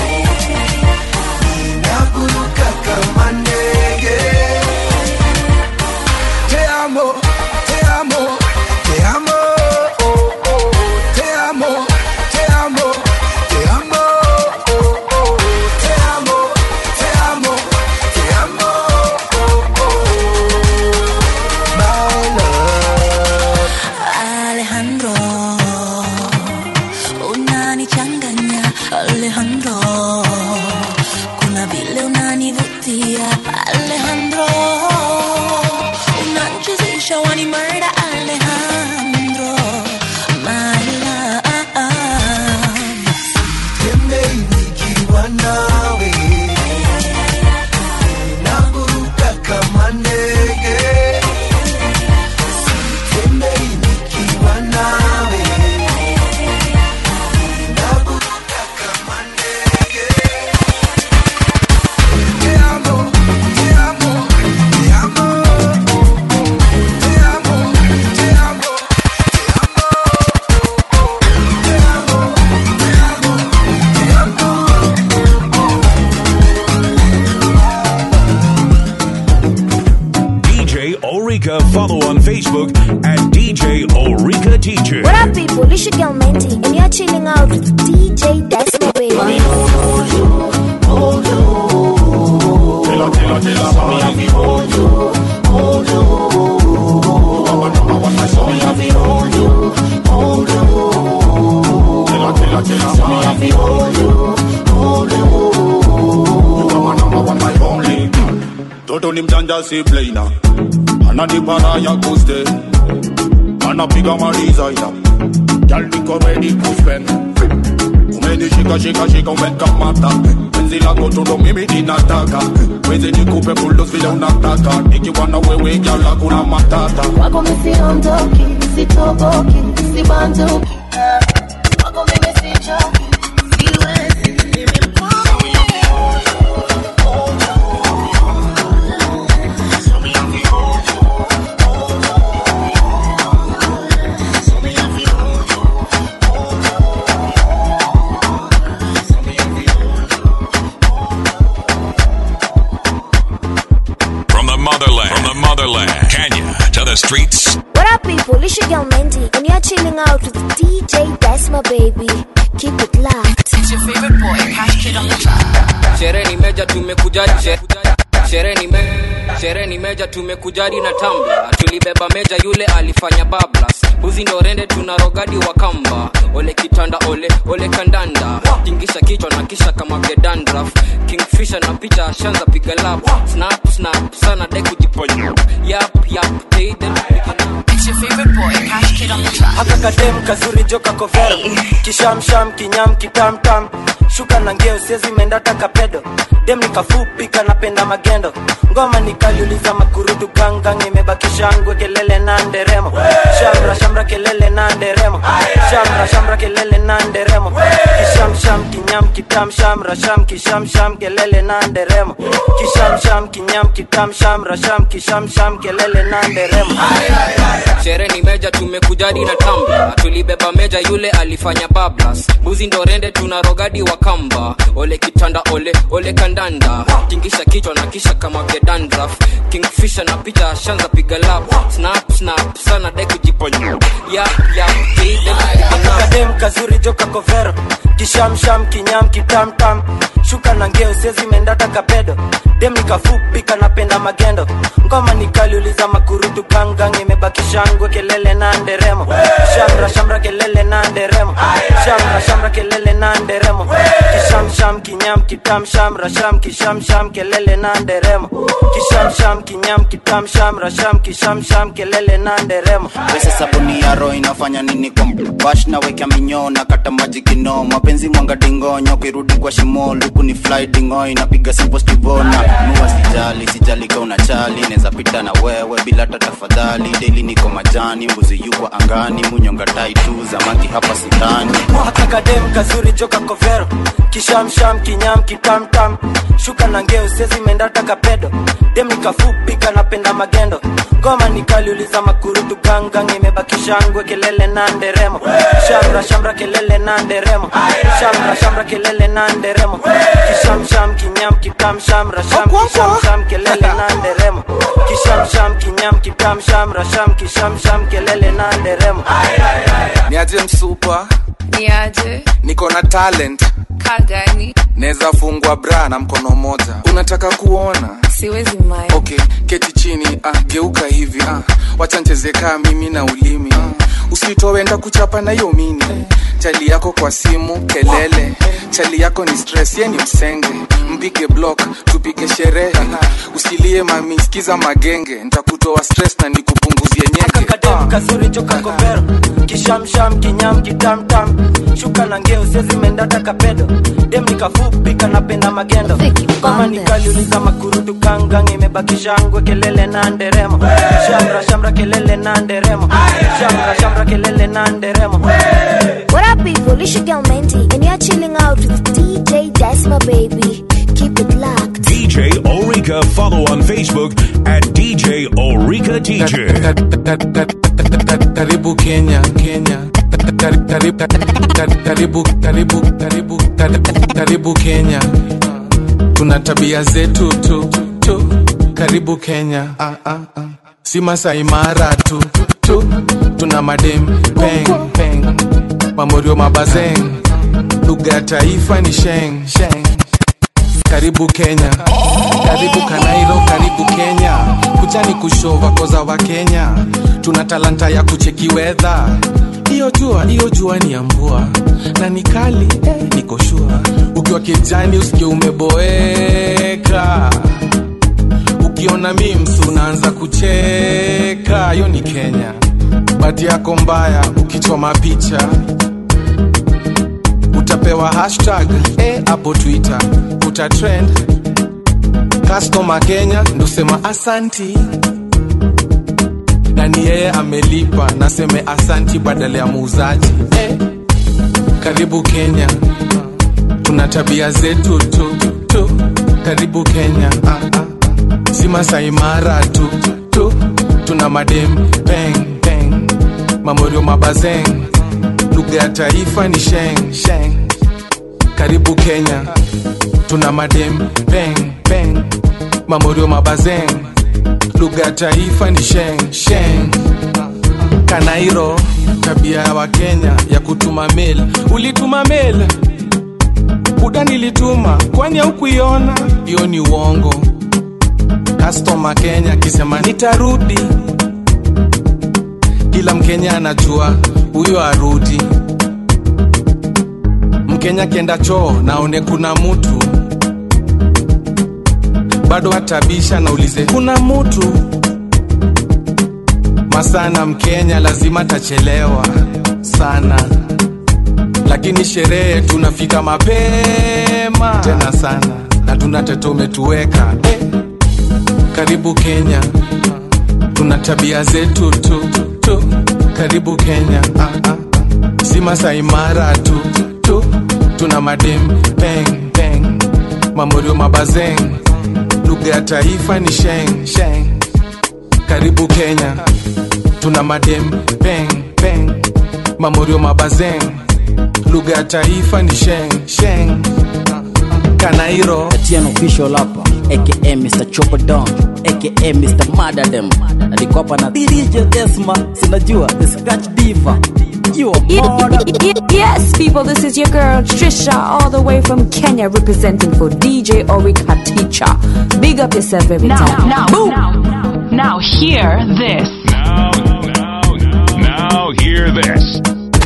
Speaker 9: Ninaburuka kama ndege Te amo, te amo, te amo oh, oh. Te amo, te amo, te amo oh, oh. Te amo, te amo, te amo oh, oh. My love
Speaker 3: Alejandro, unanichanganya Alejandro, kuna vile unanivutia Alejandro, unanichezesha wani murder Alejandro, my love.
Speaker 9: Tembei nikiwa nawe Naburuka kama ndege Tembei nikiwa nawe Naburuka kama ndege Te amo, te amo, te amo Te amo, te amo,
Speaker 1: DJ Orica. Follow on Facebook at DJ Orica Teacher.
Speaker 2: What up, people? It's your girl Menti, and you're chilling out with DJ Desma, baby.
Speaker 10: Toto ni mjanja si plaina ananipara ya kuste anapiga malizaina Girl niko ready to spend umenishika shika shika umekamata penzi lako tundo mimi ninataka wezi nikupe bulldoze vile unataka nikiwa na wewe gyala kuna matata
Speaker 21: Wako misiondoki, sitoboki, sibanduki Wako mimi sichoki, siwezi,
Speaker 1: From the motherland, from the motherland, Kenya to the streets.
Speaker 2: What up, people? It's your girl Menti, and you're chilling out with DJ Desma, baby. Keep it locked.
Speaker 12: It's your favorite boy, Cash Kid on the track.
Speaker 6: sherehe ni meja tumekuja she- sherehe ni me sherehe ni meja tumekujadi na tamba tulibeba meja yule alifanya bablas buzi ndo rende tuna rogadi wa kamba ole kitanda ole ole kandanda tingisha kichwa na kisha kama gedandraf kingfisha na picha ashanza piga lap snap snap sana dai kujiponya yap yap teiden
Speaker 12: It's your favorite boy, Cash Kid on the track.
Speaker 24: haka kadem kazuri joka kovero kishamsham kinyam kitamtam shuka na ngeo siezi mendata kapedo dem nikafupi kanapenda magendo ngoma nikaliuliza makurudu gangang imebakisha ngwe kelele na nderemo shamra shamra kelele na nderemo shamra shamra kelele na nderemo kishamsham kinyam kitam shamra sham kishamsham kelele na nderemo kishamsham kinyam kitam shamra sham kishamsham kelele na nderemo
Speaker 6: sherehe ni meja tumekujadi na tamba tulibeba meja yule alifanya bablas buzi ndo rende tuna rogadi wa
Speaker 7: kamba ole kitanda ole ole kandanda tingisha kichwa na kisha kama vya dandraf kingfisha na picha shanza piga lap snap snap sana dai kujiponya yap yap kide
Speaker 24: kadem kazuri joka kovero kishamsham kinyam kitamtam shuka na ngeo sezi mendata kapedo dem nikafupi kanapenda magendo ngoma nikaliuliza makurutu gangang imebaki shangwe kelele na nderemo shamra shamra kelele na nderemo shamra shamra kelele na nderemo kishamsham kinyam kitam shamra sham kishamsham kelele na nderemo kishamsham kinyam kitam shamra sham kishamsham kelele na nderemo
Speaker 8: pesa sabuni ya roho inafanya nini kwa bash na weka minyoo na kata maji kino mapenzi mwanga dingonyo kirudi kwa shimo luku ni fly dingo inapiga simple stivona nuwa sijali sijali ka unachali neza pita na wewe bila hata tafadhali daily niko majani mbuzi yukwa angani munyonga tai tu zamaki hapa sitani
Speaker 24: kakadem kazuri joka kovero kishamsham kinyam kitamtam shuka na ngeo sezi mendata kapedo dem nikafupi kanapenda magendo ngoma nikaliuliza makurutu gangang imebaki shangwe kelele na nderemo shamra shamra kelele na nderemo shamra shamra kelele na nderemo kishamsham kinyam kitam shamra sham kishamsham kelele na nderemo kishamsham kinyam kitam shamra sham kishamsham kelele na nderemo
Speaker 13: niaje msupa
Speaker 14: niaje
Speaker 13: niko na talent
Speaker 14: kagani
Speaker 13: naweza fungwa bra na mkono moja unataka kuona
Speaker 14: siwezi mai
Speaker 13: okay keti chini ah, geuka hivi ah, wacha ncheze kaa mimi na ulimi ah, usitowenda kuchapa na hiyo mini chali yako kwa simu kelele chali yako ni stress ye ni msenge mpige block tupige sherehe usilie mami sikiza magenge ntakutoa stress na nikupunguzie nyenge
Speaker 24: kadem kazuri joka kovero kishamsham kinyam kitamtam shuka na ngeo sezi mendata kapedo dem nikafupi kanapenda magendo kama nikaliuliza makurutu gangang imebaki shangwe kelele na nderemo shamra shamra kelele na nderemo shamra shamra kelele na nderemo
Speaker 2: What up, people? It's your girl Menti, and you're chilling out with DJ Desma, baby. Keep it locked.
Speaker 1: DJ Orica. Follow on Facebook at DJ Orica Teacher.
Speaker 13: karibu kenya kenya Kar- kar- kar- karibu karibu karibu kar- karibu kenya tuna tabia zetu tu tu karibu kenya ah, ah, ah. si masai mara tu tu tuna madem peng peng mamorio mabazeng lugha ya taifa ni sheng sheng karibu kenya karibu kanairo karibu kenya kuchani kushova koza wa kenya tuna talanta ya kucheki wedha hiyo jua hiyo jua ni ya mvua na ni kali eh, niko shua ukiwa kijani usikie umeboeka ukiona mims unaanza kucheka hiyo ni kenya bati yako mbaya ukichoma picha utapewa hashtag eh, hapo twitter utatrend customer kenya ndosema asanti na ni yeye amelipa naseme asanti badala ya muuzaji eh, karibu kenya tuna tabia zetu tu tu karibu kenya ah, ah. si masai mara tu tu tuna madem peng peng mamorio mabazeng lugha ya taifa ni sheng sheng karibu kenya tuna madem peng peng mamorio mabazeng lugha ya taifa ni sheng sheng kanairo tabia ya wakenya ya kutuma mail ulituma mail buda nilituma kwani haukuiona hiyo ni uongo kastoma kenya akisema nitarudi kila mkenya anajua huyo arudi mkenya akienda choo naone kuna mutu bado atabisha naulize kuna mutu masana mkenya lazima tachelewa sana lakini sherehe tunafika mapema tena sana na tuna teto umetuweka eh. karibu kenya tuna tabia zetu tu tu karibu kenya ah, ah. si masai mara tu tu tuna madem peng peng mamorio mabazeng lugha ya taifa ni sheng sheng karibu kenya tuna madem peng peng mamorio mabazeng lugha ya taifa ni sheng sheng kanairo
Speaker 15: Etienne official hapa aka Mr. Chopper Don aka Mr. Madadem na niko hapa na DJ Desma sinajua the scratch diva you are
Speaker 21: Yes, people, this is your girl Trisha, all the way from Kenya, representing for DJ Orika Teacher. Big up yourself every
Speaker 18: Now,
Speaker 21: time.
Speaker 18: now,
Speaker 21: Boom.
Speaker 18: now, now, hear this.
Speaker 1: Now, now, now, now, hear this.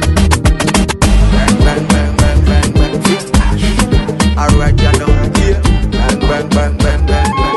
Speaker 9: Alright, you know, yeah. Bang, bang, bang, bang, bang, bang.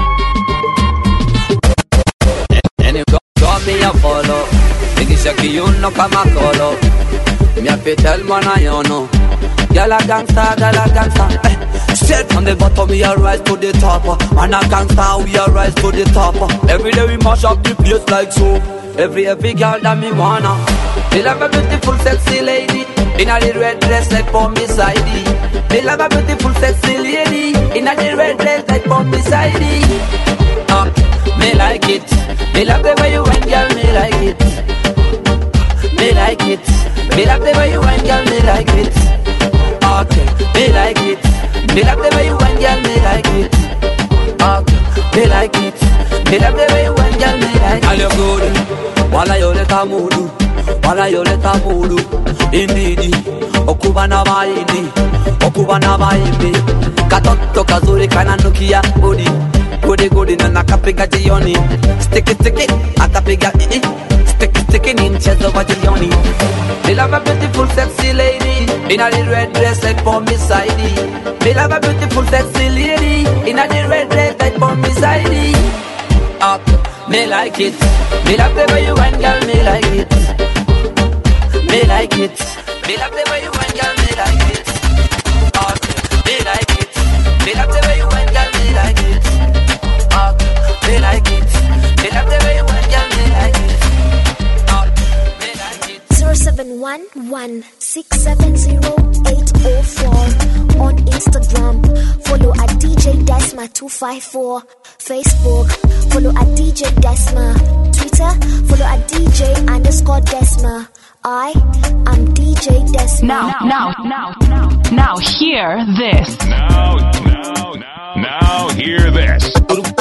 Speaker 16: And you got, got me a follow. Nikisha kiuno kama kolo. Me have to tell man I you know. Girl a gangsta, girl a gangsta. Eh, straight from the bottom we a rise to the top. uh. Man a gangsta, we a rise to the top. uh. Every day we mash up the place like so. Every every girl that me wanna. They love a beautiful sexy lady. In a the red dress like for me sidey. They love a beautiful sexy lady. In a the red dress like for me sidey. Uh, me like it. Me love the way you went, girl. Me like it. Me like it. Me love the way you went, girl. Me like it. Okay. Me like it. Me love the way you went, girl. Me like it. Okay. Me like it. Me love the way you went, girl. Me like it. Girl, you good. Wala yo leta mudu. Wala yo leta mudu. Indeed. Okuba na maindi. Okuba na maindi. Katoto kazuri kananukia body gode gode na nakapiga jioni stiki stiki akapiga ii stiki stiki ni mchezo wa jioni Me love a beautiful sexy lady in a the red dress like for me sidey Me love a beautiful sexy lady in a the red dress like for me sidey Up, me like it Me love the way you went girl, me like it Me like it Me love the way you went girl, me like it Up, me like it Me love the way you went girl, me like it up, me like it. Me love the way you went, girl, me like it. Up, me like it.
Speaker 2: 0711-670-804 on Instagram. Follow at DJ Desma254. Facebook, follow at DJ Desma. Twitter, follow at DJ underscore Desma. I am DJ Desma.
Speaker 18: Now, now, now, now, now, hear this.
Speaker 1: Now, now, now, now, hear this.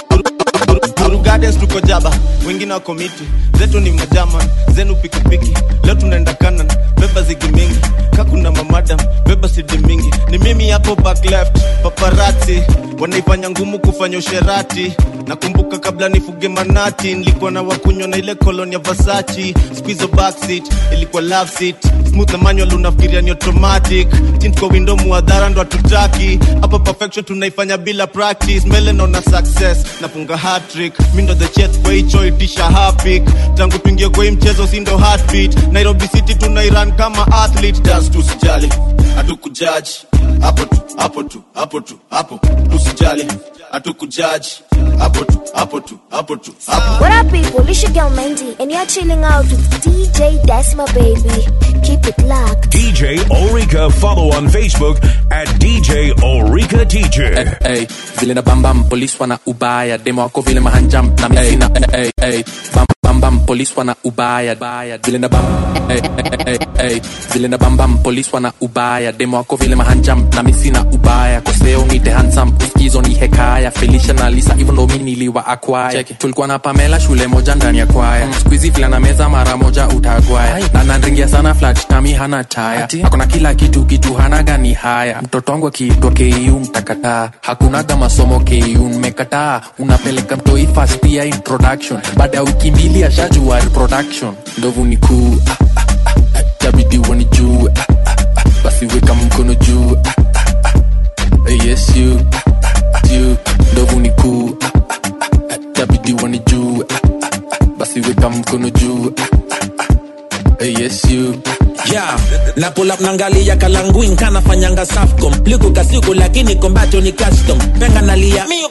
Speaker 11: Guru Gardens tuko jaba, wengine wako miti, zetu ni majaman, zenu pikipiki. Leo tunaenda kanan, beba zigi mingi, kakuna mamadam, beba sidi mingi. Ni mimi hapo back left, paparazzi wanaifanya ngumu kufanya usherati. Nakumbuka kabla nifuge manati, nilikuwa na wakunywa na ile koloni ya Versace. Squeeze backseat, ilikuwa love seat. Smooth na manual unafikiria ni automatic. Tint kwa window muadhara ndo hatutaki. Hapa perfection tunaifanya bila practice. Mbele naona success, nafunga hat-trick. Mi ndo the chef kwa hicho itisha hapik. Tangu tuingie kwa hii mchezo si ndo heartbeat. Nairobi City tunairan kama athlete. Das tusijali, hatukujudge. Hapo tu, hapo tu, hapo tu, hapo. Tusijali, hatukujudge. Hapo tu, hapo tu, hapo tu, hapo.
Speaker 2: What up, people? It's your girl Mandy, and you're chilling out with DJ Desma, baby. Keep it locked.
Speaker 1: DJ Ulrika. Follow on Facebook at DJ Ulrika Teacher.
Speaker 19: Ey, vile na bambam polis wana ubaya demo wako vile mahanjam na mimi sina ey, ey, bam bam bam polis wana ubaya baya vile na bam ey, ey, ey, ey, vile na bambam polis wana ubaya demo wako vile mahanjam na mimi sina ubaya koseo ngite handsome uskizo ni hekaya Felicia na Lisa hivyo ndo mimi niliwa acquire tulikuwa na Pamela shule moja ndani ya kwaya mm. squeezy vile na meza mara moja utagwaya na nanringia sana flat tami hana taya akona kila kitu kitu hana gani haya mtoto wangu akiitwa KU mtakataa hakunaga masomo KU mmekataa unapeleka mtoi first year introduction baada ya wiki mbili ashajua reproduction ndovu ni kuu ah, ah, ah, ah, tabidi wanijue ah, ah, ah, basi weka mkono juu ah, ah, ah, eh, yes you ah, ah, ah, you ndovu ni kuu ah, ah, ah, ah, tabidi wanijue ah, ah, ah, basi weka mkono juu ah, ah, ah, eh, yes you
Speaker 22: yeah. na pull up nangalia kalanguin kanafanyanga safcom liku kasiku lakini kombacho ni custom penga nalia miupe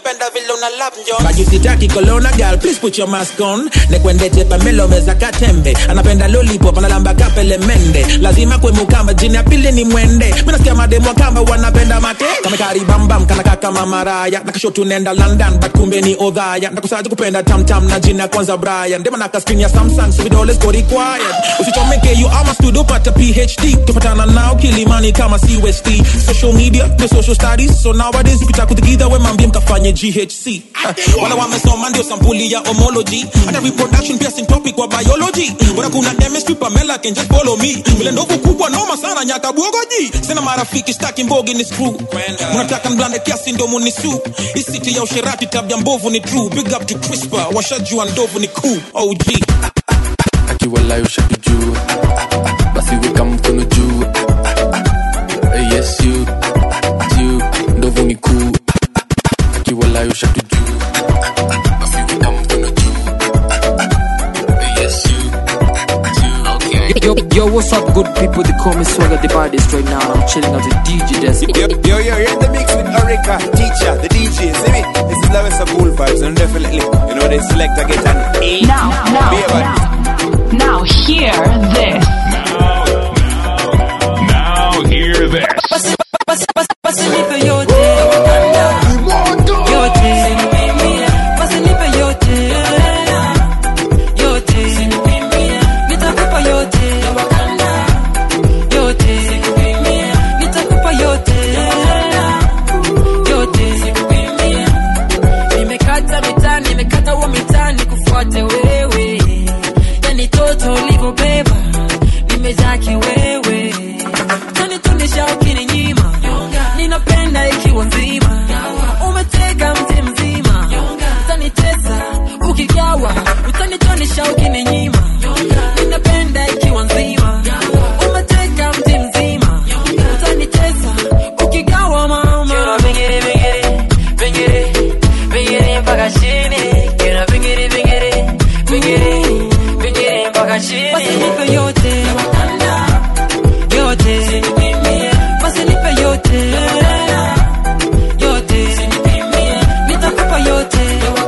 Speaker 22: napenda vile una love njo bajisitaki kolona girl please put your mask on nekwendete pamelo meza katembe anapenda lollipop analamba kapele mende lazima kwemukamba jini ya pili ni mwende minasikia mademo kama wanapenda mate kamekaribambam kanaka kama maraya nakasho tunenda london but kumbe ni odhaya ndakusaja kupenda tamtam na jina kwanza brian ndema naka screen ya samsung so vidole ziko required usichomeke you ama studio pata phd tupatana nao kilimani kama cust social media the social studies so nowadays ukitaka kutikidha we mambie mkafanye ghc Ah, wala wamesoma ndio sampuli ya homology hata reproduction pia syntopic wa biology bora kuna chemistry pamela can just follow me vile ndovu kubwa noma sana nyaka bwogoji sina marafiki staki mbogi ni screw mnataka mblande kiasi ndo munisu isiti ya usherati tabia mbovu ni true big up to crispa washajua ndovu ni cool og
Speaker 19: akiwalayo ushakijua basi weka mkono juu Eh, yes you you ndovu ni kuu akiwalayo ushakijua basi weka mkono juu Eh, yes you
Speaker 4: Yo, yo, what's up, good people? They call me Swagger the baddest right now. I'm chilling out with DJ Des.
Speaker 17: Yo, yo, yo, you're in the mix with Orica, teacher, the DJ. See me? This is Lawrence of Cool Vibes, and definitely, you know, they select, I get an A.
Speaker 18: Now, now,
Speaker 17: Be about
Speaker 18: now, now hear this.
Speaker 1: Now hear this.
Speaker 20: nimekata mitaa nimekata huo mitaa nikufuate wewe yani toto ulivyobeba nimejaa kiwewe tani tunisha ukininyima ninapenda ikiwa nzima umeteka mti mzima utanitesa ukigawa utanitonisha ukininyima ninapenda ikiwa nzima umeteka mti mzima utanitesa ukigawa mama bingiri bingiri bingiri bingiri mpaka chini kina bingiri bingiri bingiri bingiri mpaka chini basi nipe yote yote basi nipe yote yote nitakupa yote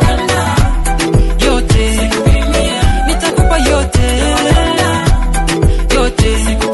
Speaker 20: yote nitakupa yote yote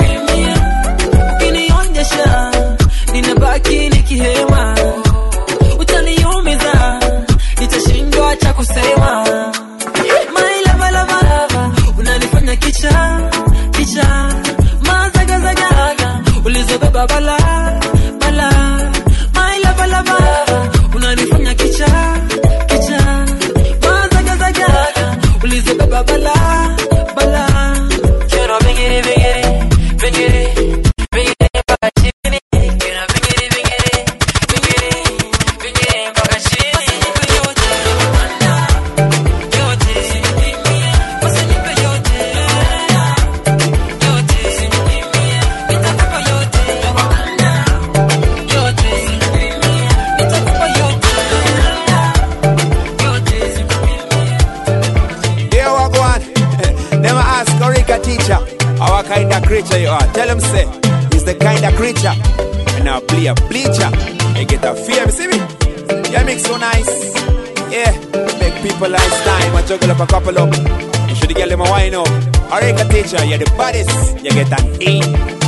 Speaker 20: ukinionyesha ninabaki nikihema utaniumiza nitashindwa cha kusema My lava, lava, lava, unanifanya kicha kicha mazagazagaga ulizobeba bala bala My lava, lava, unanifanya kicha kicha mazagazagaga ulizobeba bala bala Kero bingiri bingiri bingiri bingiri mpaka chini Kero bingiri bingiri bingiri bingiri mpaka chini yote yote basi nipe yote yote nitakupa yote yote nitakupa yote
Speaker 17: Here we go on. Them ask Orica teacher, our kind of creature you are. Tell them say, he's the kind of creature. And now play a bleacher. They get a fear, see me? Yeah, mix so nice. Yeah, make people nice time. I juggle up a couple up. You should get them a wine up. Orica teacher, you're the baddest. You get an E.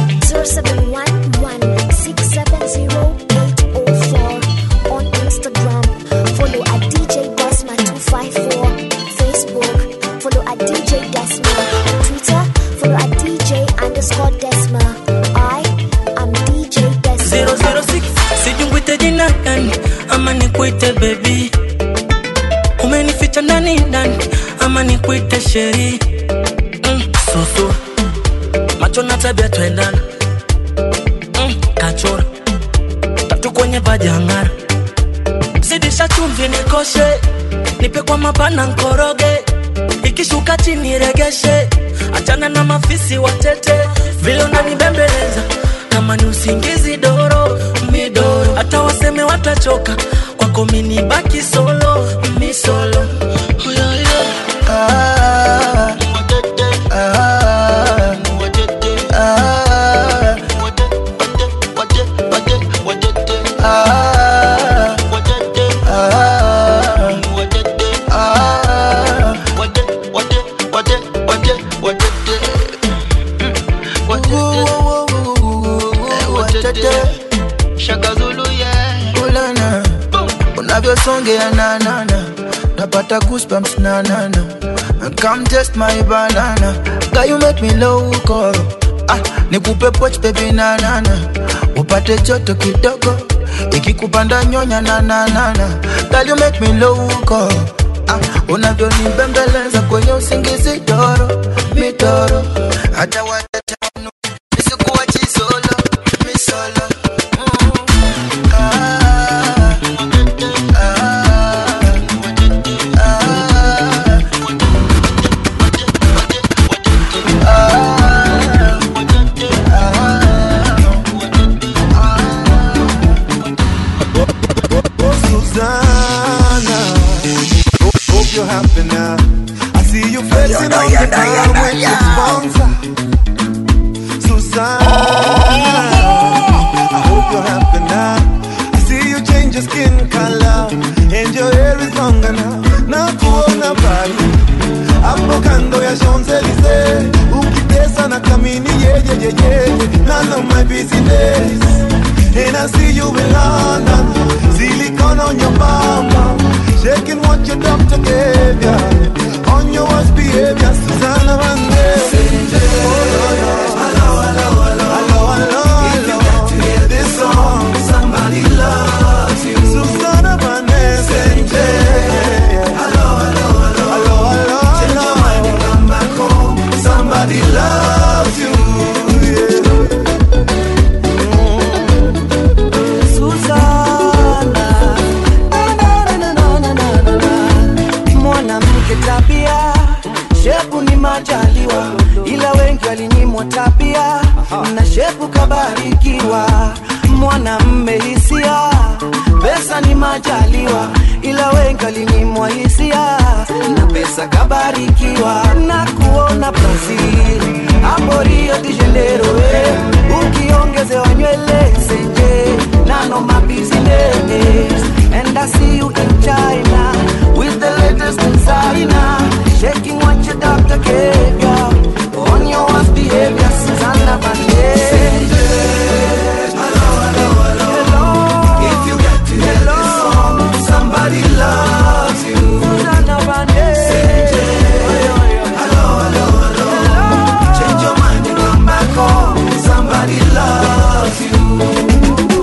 Speaker 2: 0711-670-804 on Instagram. Follow at DJ Desma254. Facebook. Follow at DJ Desma. Twitter. Follow at DJ underscore Desma. I am DJ Desma.
Speaker 20: 006 sijungwite jina gani ama nikuite bebi umenificha ndani ndani ama nikuite sheri mm, susu macho na tabia twendana mm, kachora tatu kwenye pajangara zidisha chumvi nikoshe nipe kwa mapana nkoroge ikishuka chini regeshe achana na mafisi watete vile unanibembeleza kama ni usingizi doro midoro hata waseme watachoka kwako mini baki solo mi solo oh, yeah, yeah.
Speaker 9: Ah, ah, ah, ah, ah, ya na na na napata goosebumps na na na come test my banana guy you make me loco ah nikupe poch baby na na na upate joto kidogo ikikupanda nyonya na na na na girl you make me loco ah unavyonibembeleza kwenye usingizi toro mitoro hata watatano nisikuwa chisolo misolo
Speaker 3: Susanna, hope, hope you're happy now. I see you flexing on the ground with your sponsor. Susanna, I hope you're happy now. I see you change your skin color and your hair is longer now. Na kuona bali hapo kando ya Champs-Elysees, ukitesa na kamini yeje yeje, none of my business. And I see you in London, silicone on your mama, shaking what your doctor gave ya. On your worst behavior, Susanna Vande. Somebody loves you. Susanna Vande. Hello, hello, hello, hello, hello. Change your mind and come back home. Somebody loves you.
Speaker 5: Susanna, na, na, na, na, na, na, na, na. mwanamke tabia shepu ni majaliwa ila wengi walinyimwa tabia na shepu kabarikiwa mwanamme hisia pesa ni majaliwa ila wengi walinyimwa hisia na pesa kabarikiwa na kuona brazil hapo rio de janeiro eh. ukiongezewa nywele senje nano my business and I see you in China with the latest designer shaking what your doctor gave you on your worst behavior Susanna Vande
Speaker 3: If you get to hear this song, somebody loves you.
Speaker 5: Susanna Vande
Speaker 3: Hello, hello, hello. Change your mind and come back home. Somebody loves you.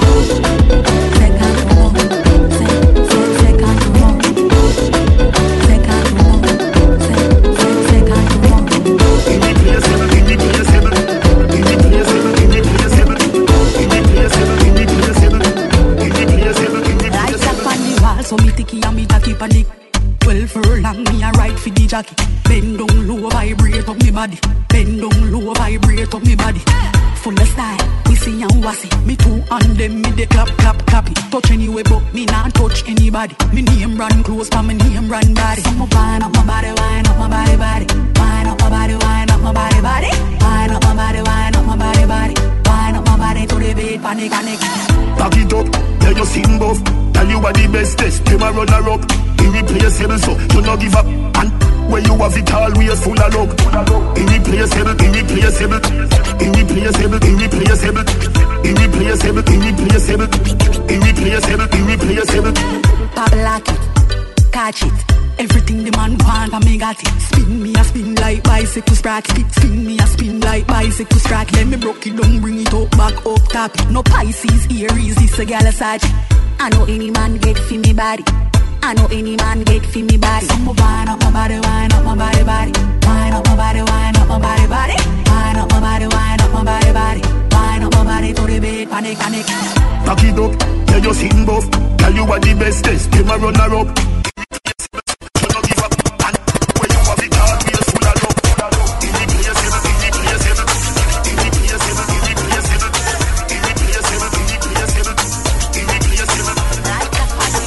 Speaker 10: Right up on the wall, so me ticky and me tacky panic. Twelve furlong, me a ride for the jockey. Bend down low, vibrate up me body. Bend down low, vibrate up me body. Full of style, we see and wassy. Me two on them, me the clap, clap, clap it. Touch anyway, but me not touch anybody. Me name run close, but me name run body. So me wind up my body, wind up my body, body. Wind up my body, wind up my body, body. Wind up my body, wind up my body, body. Wind up my body to the beat, panic, panic.
Speaker 23: Back it up, tell you sing buff Tell you are the bestest, them a runner up Irreplaceable so, you no give up And where you have it always full of luck Irreplaceable, irreplaceable Irreplaceable, irreplaceable Irreplaceable, irreplaceable Irreplaceable, irreplaceable
Speaker 10: Pop lock it, catch it. Everything the man want, I me got it. Spin me a spin like bicycle sprocket. Spin me a spin like bicycle sprocket. Let me broke it down, bring it up, back up, tap it. No Pisces, Aries, this a gal a Sag. I know any man get fi me body. I know any man get fi me body. So me wind up my body, wind up my body, body. Wind up my body, wind up my body, body. Wind up my body, wind up my body, body. Wind up my body to the beat, panic, panic.
Speaker 23: Back it up, tell you sing buff Tell you are the bestest, them a runner up You no give up And where you have it always full of luck Irreplaceable, irreplaceable Irreplaceable, irreplaceable Irreplaceable, irreplaceable Irreplaceable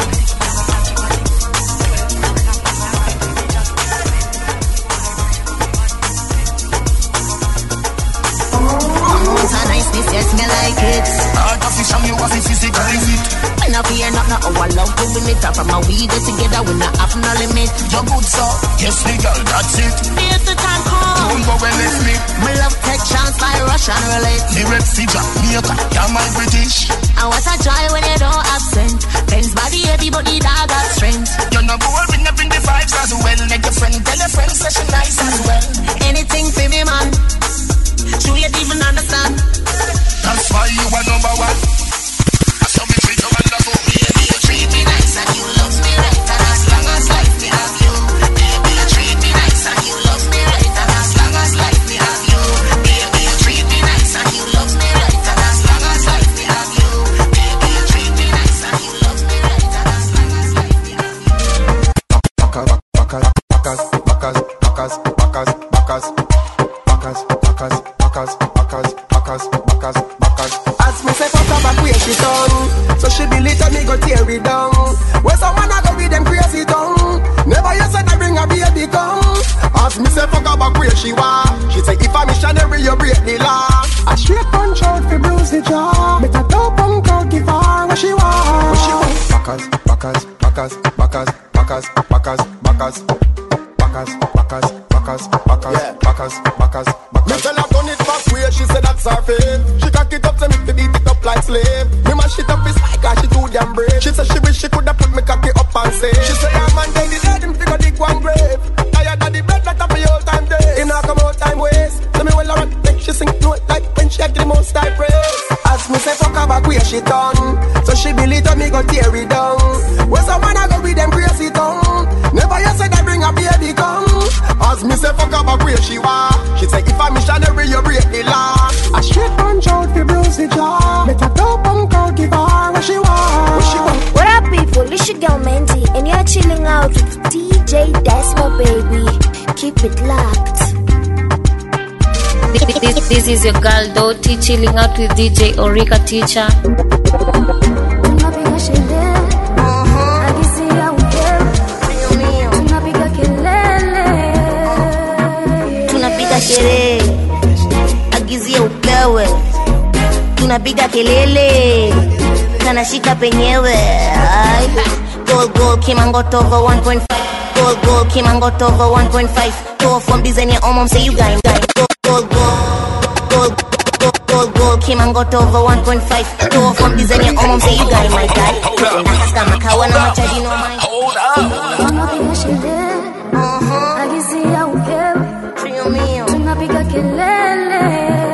Speaker 25: Amount of niceness, yes, me like it.
Speaker 23: Art of fish and you have it physically fit
Speaker 25: Me not fear not no our love to win it up. From a we get together, we not have no limit.
Speaker 23: You're good, so Yes, me girl, that's it
Speaker 25: Here's the time come.
Speaker 23: but when it's me.
Speaker 25: My love take chance by Russian roulette.
Speaker 23: The Red Sea Jamaica, yeah, my British.
Speaker 25: And what a joy when you don't absent. Ben's body heavy, but the dog got strength.
Speaker 23: You're not boring, you bring the vibes as well. Make your friend tell your friend, say she nice as well.
Speaker 25: Anything for me, man. Sure you even understand.
Speaker 23: That's why you are number one. That's how we treat you wonderful. Baby, you treat me nice and you love me right. And as long as life me have you. Baby, you treat me nice and you love me right. And as long as life me have you. Baby, you treat me nice and you love me right. And as long as life me have you. Baby, you treat me nice and you love me right. And as long as life me have you.
Speaker 5: As me say fuck her back where she done So she believe that me go tear it down Where someone a go with them crazy tongue Never you said I bring a baby come As me say fuck her back where she want She say if a missionary you break the law A straight punch out fi bruise the jaw Better dope punk out give her what she want What she want
Speaker 6: Backers, backers, backers, backers, backers, backers, backers, backers, backers, backers, backers, backers, backers,
Speaker 5: Me tell her turn it back where she said that's her fate She cock it up to me to beat it up like slave Me mash it up his like cause she too damn brave She said she wish she coulda put me cocky up and say She say her man dead, he dead, him figure dig one grave Tired of the bed that up the whole time day He not come out time waste Tell me well I make she sing note like when she get the most type praise As me say fuck her back where she done So she believe that me go tear it down Where some man a go with them crazy tongue Never you said I bring a baby come As me say fuck her back where she want She say if a missionary you break the law A straight punch out fi bruise the jaw Better dope punk out give her what she want What she want
Speaker 2: What up, people? It's your girl Mandy, and you're chilling out with DJ Desmo, baby. Keep it locked.
Speaker 7: This, this, this is your girl Doti chilling out with DJ Orika Teacher.
Speaker 21: Tunapiga sherehe, agizia upewe, tunapiga kelele.
Speaker 8: tunapiga sherehe agizia upewe tunapiga kelele kanashika penyewe Ai. gold gold kimangoto over 1.5 gold gold kimangoto over 1.5 go from design ya omom say you guy guy gold gold gold gold gold gold gold kimangoto over 1.5 go from design ya omom say you guy my guy ndaka kama kawa na machaji no mind hold
Speaker 21: Tunapiga sherehe, agizia upewe, tunapiga kelele.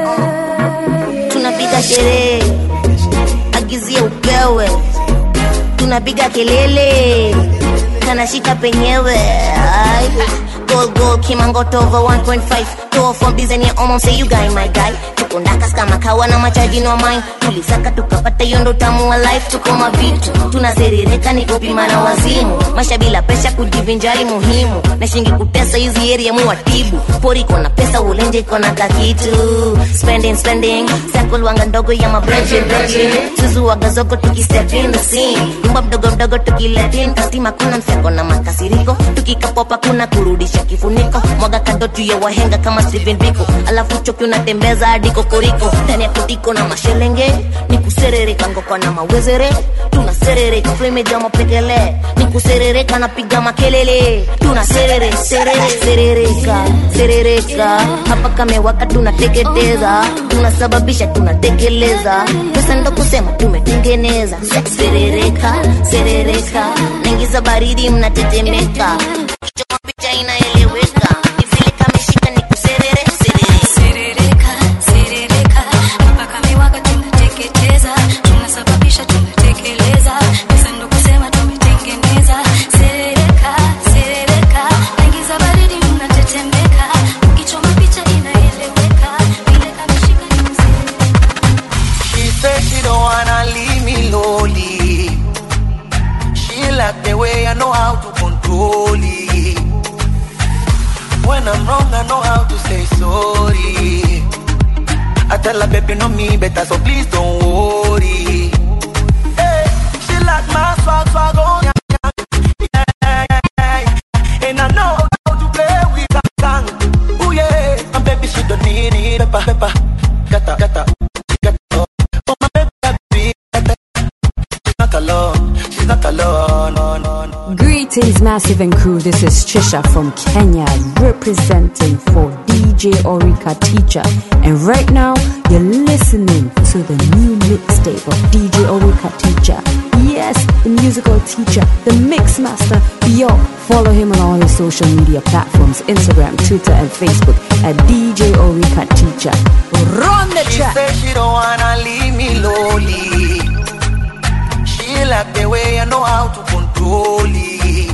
Speaker 8: tunapiga sherehe agizia upewe tunapiga kelele kanashika penyewe Ai. gold gold kimangoto over 1.5 go from design ya omom say you guy my guy tuko ndakas kama kawa na machaji no mind tulisaka tukapata hiyo ndo tamu wa life tuko mavitu tunaserereka ni kupima na wazimu maisha bila presha kujivinjari muhimu na shingi kutesa hizi area muwatibu pori kona pesa ulenje kona kakitu spending spending circle wanga ndogo ya mabrenche brenche suzu waga zogo tukistep in the scene nyumba mdogo mdogo tukiletin kastima kuna mseko na makasiriko tukikapopa kuna kurudisha kifuniko mwaga kadotu ya wahenga kama Steven Biko alafu choki unatembeza hadi kokoriko ndani ya kutiko na mashelenge ni kuserereka ngokwa na mawezere tunaserereka flemeja mapekele ni kuserereka napiga makelele tunaserere serere serereka serereka hapa kamewaka tunateketeza tunasababisha tunatekeleza pesa ndo kusema tumetengeneza serereka serereka naingiza baridi mnatetemeka choma picha inaeleweka ni vile kameshika ni kuserere serere
Speaker 21: Serereka, serereka, mpaka miwaka tunateketeza, tunasababisha tunatekeleza, pesa ndo kusema tumetengeneza. Serereka, serereka, naingiza baridi mnatetemeka, ukichoma picha inaeleweka, vile kameshika ni
Speaker 5: She said she don't wanna leave me lonely. She like the way I know how to control it. When I'm wrong, I know how to say sorry. I tell her, baby, know me better, so please don't worry. Hey, she like my swag, swag on. yeah, yeah, yeah, yeah. And I know how to play with that song. Ooh, yeah. And baby, she don't need it. Pepper, pepper. Gata, gata. Oh, my baby, she's not alone. She's not alone. No, no, no.
Speaker 21: Greet
Speaker 12: Greetings, Massive and crew. This is Trisha from Kenya, representing for DJ Orika Teacher. And right now, you're listening to the new mixtape of DJ Orika Teacher. Yes, the musical teacher, the mix master. Yo, follow him on all his social media platforms Instagram, Twitter, and Facebook at DJ Orika Teacher. Run the
Speaker 5: She
Speaker 12: track.
Speaker 5: said she don't wanna leave me lonely. She like the way I know how to control it.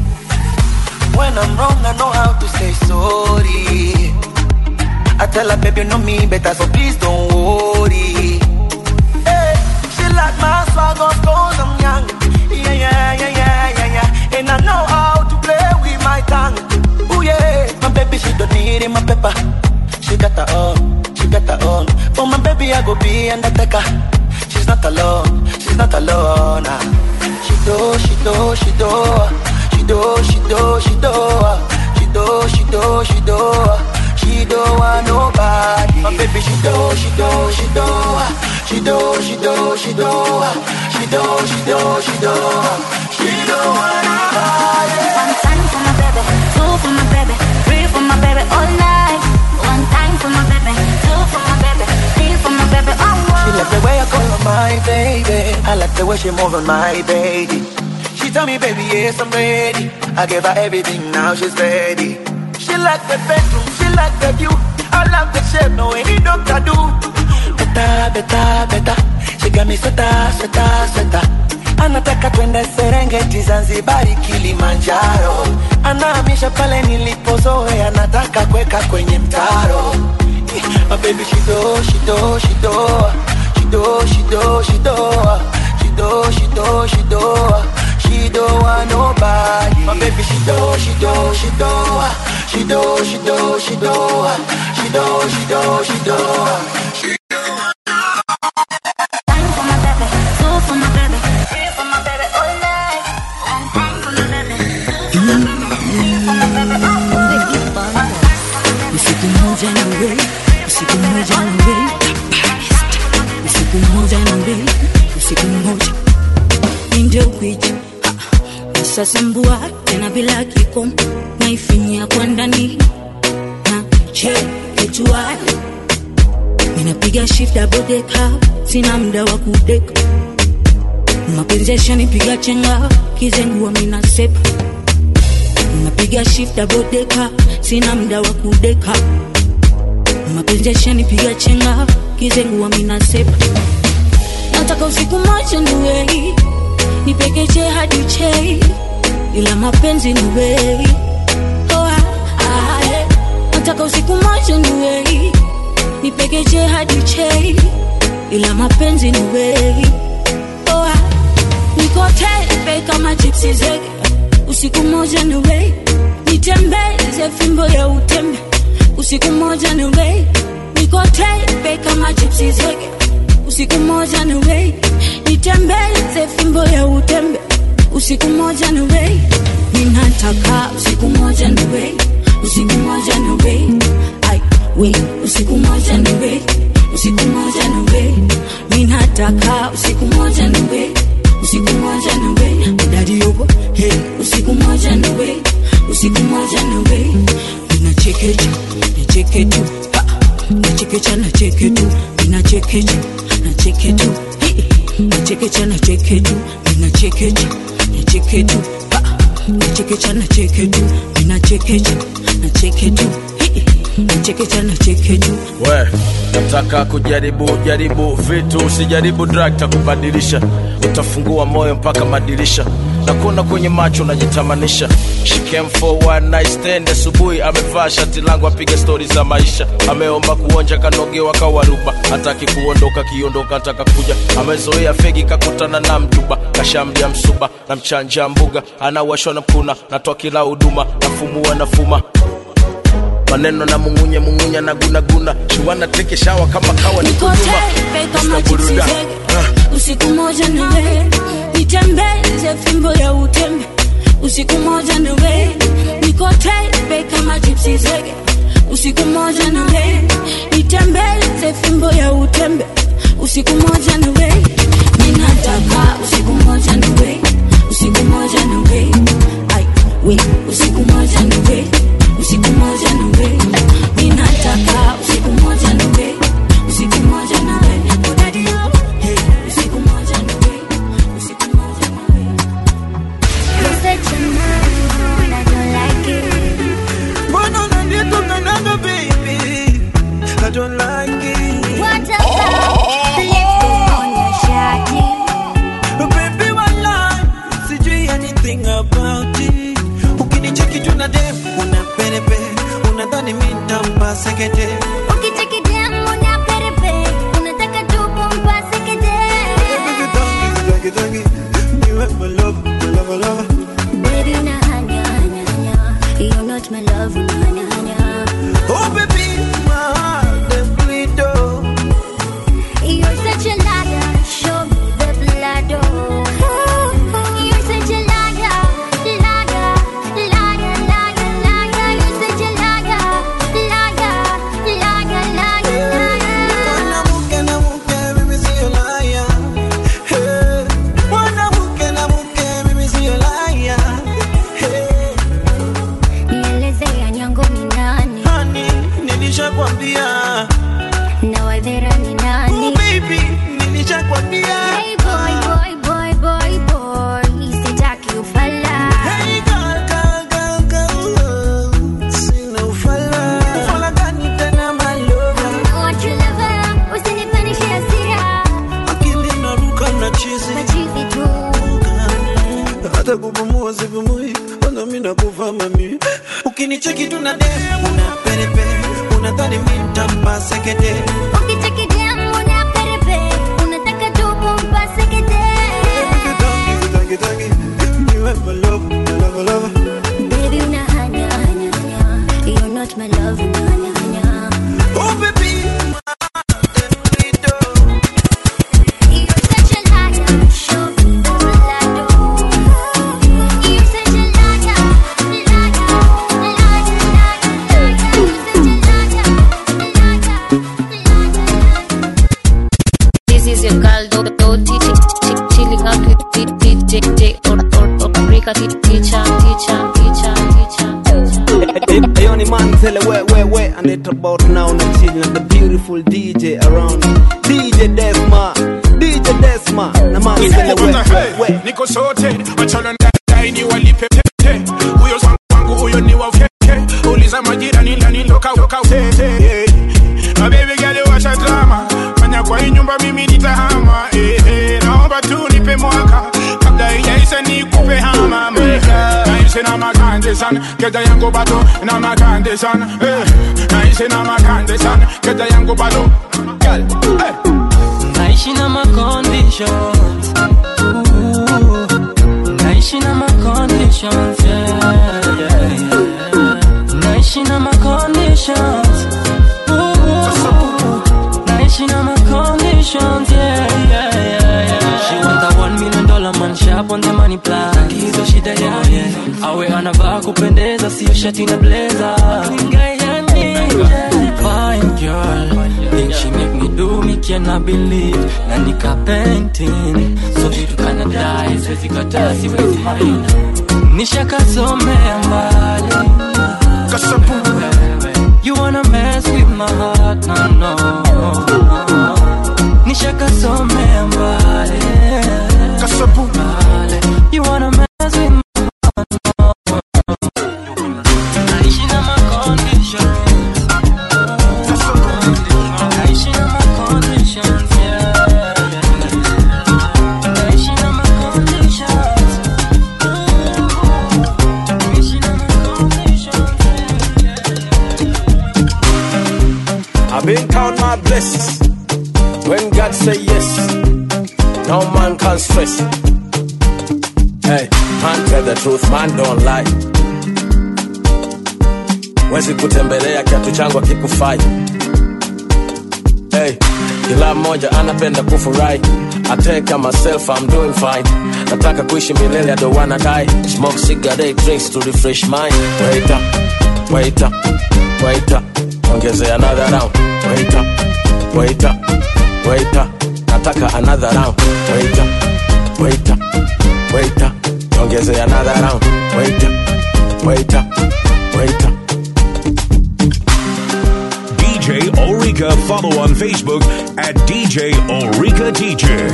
Speaker 5: When I'm wrong, I know how to say sorry. I tell her, baby, you know me better, so please don't worry. Hey, she like my swag, of course I'm young. Yeah, yeah, yeah, yeah, yeah, yeah. And I know how to play with my tongue. Ooh, yeah. My baby, she don't need it, my pepper. She got her own, she got her own. For my baby, I go be undertaker. She's not alone, she's not alone. ah. She do, she do, she do, she do, she do, she do, she do, she do, she do, she do want nobody. My baby, she do, she do, she do, she do, she do, she do, she do, she do, she do, she do want nobody.
Speaker 25: One time for my baby, two for my baby, three for my baby all night. One time for my baby, two for my baby, three for my baby all
Speaker 5: She
Speaker 25: night.
Speaker 5: like the way I call her my baby. I like the way she move on my baby. She tell me, baby, yes, I'm ready. I gave her everything, now she's ready. She like the bedroom, she like the view. I love the shape, no any doctor do. Better, better, better. She got me sweater, sweater, sweater. Anataka twende Serengeti, Zanzibari, Kilimanjaro. Anahamisha pale nilipozoea, anataka kuweka kwenye mtaro. My baby, she do, she do, she do, she do, she do, she do, she do, she do, she do, she do want nobody. My baby, she do, she do, she do, she do, she do, she do, she do, she do, she do. She
Speaker 25: Time for my baby, two for my baby, three for my baby all night. One time for my baby, two for my baby, three for my baby all night.
Speaker 21: usiku mmoja na wewe usiku mmoja na wewe usiku mmoja na wewe usiku mmoja ndio kuicha usasumbua tena bila kikomo naifinyia kwa ndani na chekechua ninapiga shift double decker sina muda wa kudeka mapenzi yashanipiga chenga kizengua minasepa napiga shift double decker sina muda wa kudeka mapenzi yashanipiga chenga kizengua minasepa nataka usiku moja niwei nipekeche hadi chei ila mapenzi niwei oh, ah, ah, eh. nataka usiku moja niwei nipekeche hadi chei ila mapenzi niwei oh, ah. niko tepe kama chipsi zege usiku moja niwei nitembeze fimbo ya utembe usiku moja niwei niko tepe kama chipsi zege usiku moja niwei nitembeze fimbo ya utembe usiku moja niwei ninataka usiku moja niwei usiku moja niwei ai we usiku moja niwei usiku moja niwei ninataka usiku moja niwei usiku moja niwei dadi yobo hey usiku moja niwei usiku moja niwei ninachekecha nacheketu nachekecha nacheketu ninachekecha nacheketu nachekecha nacheketu ninachekecha nacheketu nachekecha nacheketu ninachekecha nacheketu nachekecha nacheketu
Speaker 13: we nataka kujaribu jaribu vitu usijaribu drug takubadilisha utafungua moyo mpaka madirisha na kuona kwenye macho unajitamanisha She came for one night stand asubuhi amevaa shati langu apiga stori za maisha ameomba kuonja kanogewa kawaruba hataki kuondoka kiondoka ataka kuja amezoea fegi kakutana na mjuba kashamdia msuba na mchanja mbuga anawashwa na mkuna natoa kila huduma nafumua nafuma maneno na mungunya mungunya na gunaguna shiwana teke shawa kama kawa ni
Speaker 21: niko
Speaker 13: kunyuma
Speaker 21: tepe kama
Speaker 13: Mr.
Speaker 21: chipsi
Speaker 13: Buruda.
Speaker 21: zege usiku moja niwe nitembeze fimbo ya utembe usiku moja niwe niko tepe kama chipsi zege usiku moja niwe nitembeze fimbo ya utembe usiku moja niwe ninataka usiku moja niwe usiku moja niwe
Speaker 5: sweetie ukinicheki tuna dem una perepe unadhani mi ntampa sekete Tangi, tangi, niwe my love, my love, my love.
Speaker 21: Baby, una hanya, hanya, hanya. You're not my love, una hanya, hanya.
Speaker 5: Oh baby, my heart dem bleed oh.
Speaker 21: You're such a liar, show me the blood, oh. You're such a liar, liar, liar, liar, liar. You're such a liar, liar, liar, liar, liar.
Speaker 5: Mwanamke na mke, mimi sio liar. Hey. Mwanamke na mke, mimi sio liar. Hey.
Speaker 21: Nielezea nyango ni nani?
Speaker 5: Honey, nilishakwambia.
Speaker 21: Na wadhera ni nani?
Speaker 5: Oh baby, nilishakwambia.
Speaker 21: Hey boy, boy, boy, boy, boy. Sitaki ufala.
Speaker 5: Hey girl, girl, girl, girl. Sina ufala. Ufala gani tena my lover?
Speaker 21: Want your lover, usinipanishe hasira.
Speaker 5: Akili inaruka na chizi.
Speaker 21: Machizi tu.
Speaker 5: hata kupumua sipumui, kwanza mimi nakufa mami. Ukinicheki tu na dem, una perepe, unadhani mimi nitampa sekete.
Speaker 21: Ukicheki dem, una perepe. Unataka tu kumpa sekete.
Speaker 5: Tangi, tangi, niwe my love, my love, my love.
Speaker 21: Baby, una hanya, hanya, hanya. You're not my love, una hanya, hanya.
Speaker 5: Oh baby,
Speaker 21: You're such a liar, show me the blood, oh. You're such a liar, liar, liar, liar, liar. You're such a liar,
Speaker 7: This is your girl Do Do T T T- chilling out with D- DJ J or or or Rika T- teacher teacher teacher teacher.
Speaker 11: Ayo ni manzele we we we and it about now na chill na the beautiful DJ around DJ Desma DJ Desma na manzele we we we
Speaker 14: niko sote wachana ndai ni walipe tete huyo wangu huyo ni wa keke uliza majirani ndani loka loka tete my baby girl washa drama fanya kwa hii nyumba mimi nitahama eh, eh, naomba tu nipe mwaka kabla ijaisha nikupe hama meka naishi na makande sana keda yangu bado na makande sana eh, naishi na makande sana keda yangu bado Girl, eh.
Speaker 20: naishi na ma conditions Ooh, naishi na ma conditions yeah, yeah, yeah. naishi na ma conditions Ooh, naishi na ma conditions yeah, yeah, yeah, yeah. she want a one million dollar man sharp on the money plan hizo shida yake awe anavaa kupendeza sio shati na blazer fine girl Think she make me do me cannot believe na nika painting so vitu kana die siwezi kataa siwezi mind nishakasomea mbali kasapu you wanna mess with my heart no no nishakasomea mbali kasapu mbali you wanna mess with my Naishi na ma conditions. Naishi na ma conditions, yeah. Naishi na ma conditions. Naishi na ma conditions,
Speaker 13: I've been count my blessings. When God say yes, no man can stress. Hey, man tell the truth, man don't lie. Wezi kutembelea kiatu changu akikufai. Hey, kila mmoja anapenda kufurahi. I take myself, I'm doing fine. Nataka kuishi milele, I don't wanna die. Smoke cigarette, drinks to refresh mind. Wait up, wait up, wait up. Ongezea another round. Wait up, wait up, wait up. Nataka another round. Wait up, wait up, wait up. Ongezea another round. Wait up, wait up, wait up.
Speaker 1: DJ Orica. Follow on Facebook at DJ Orica Teacher.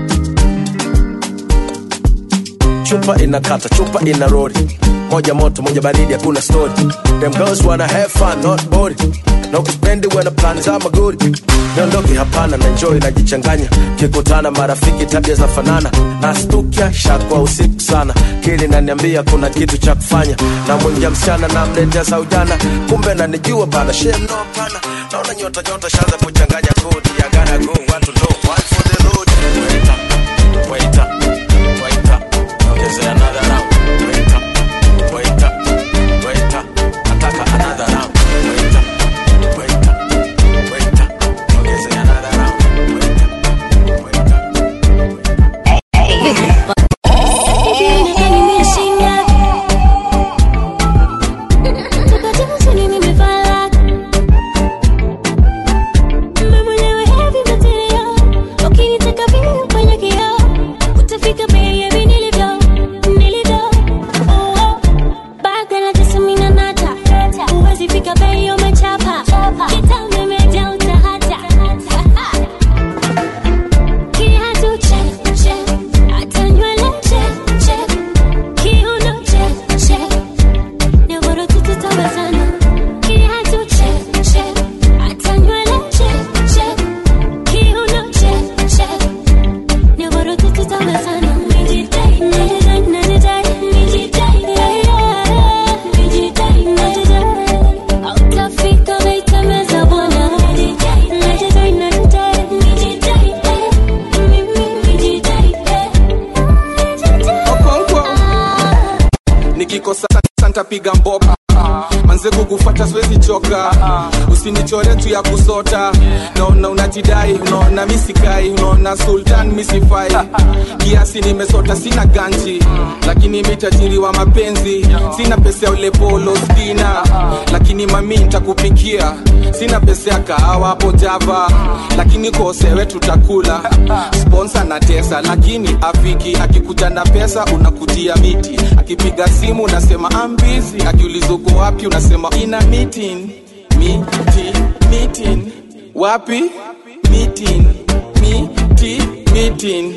Speaker 13: chupa inakata chupa ina rori moja moto moja baridi hakuna story them girls wanna have fun not bored na ukipendi uwe na plani za magori niondoke hapana na enjoy najichanganya kikutana marafiki tabia za fanana nastukia shakwa usiku sana kili naniambia kuna kitu cha kufanya na mwingia msichana na mletea za ujana kumbe nanijua bana shem no hapana naona nyota nyota shaza kuchanganya kodi ya gana go watu ndo one for the road wait up wait up wait up ongezea another round wait up wait up wait up nataka another round wait up wait up wait up ongezea another round
Speaker 15: nikikosa santapiga mboka manze kukufata siwezi choka usinichore tu ya kusota naona unajidai unaona misikai unaona sultan misifai kiasi nimesota sina ganji lakini mitajiri wa mapenzi sina pesa ya ule polo stina lakini mami ntakupikia sina pesa ya kahawa hapo java lakini kosewe tutakula sponsa na tesa lakini afiki akikuja na pesa unakutia miti akipiga simu unasema ambizi akiuliza uko wapi unasema ina meeting miti meeting wapi meeting miti meeting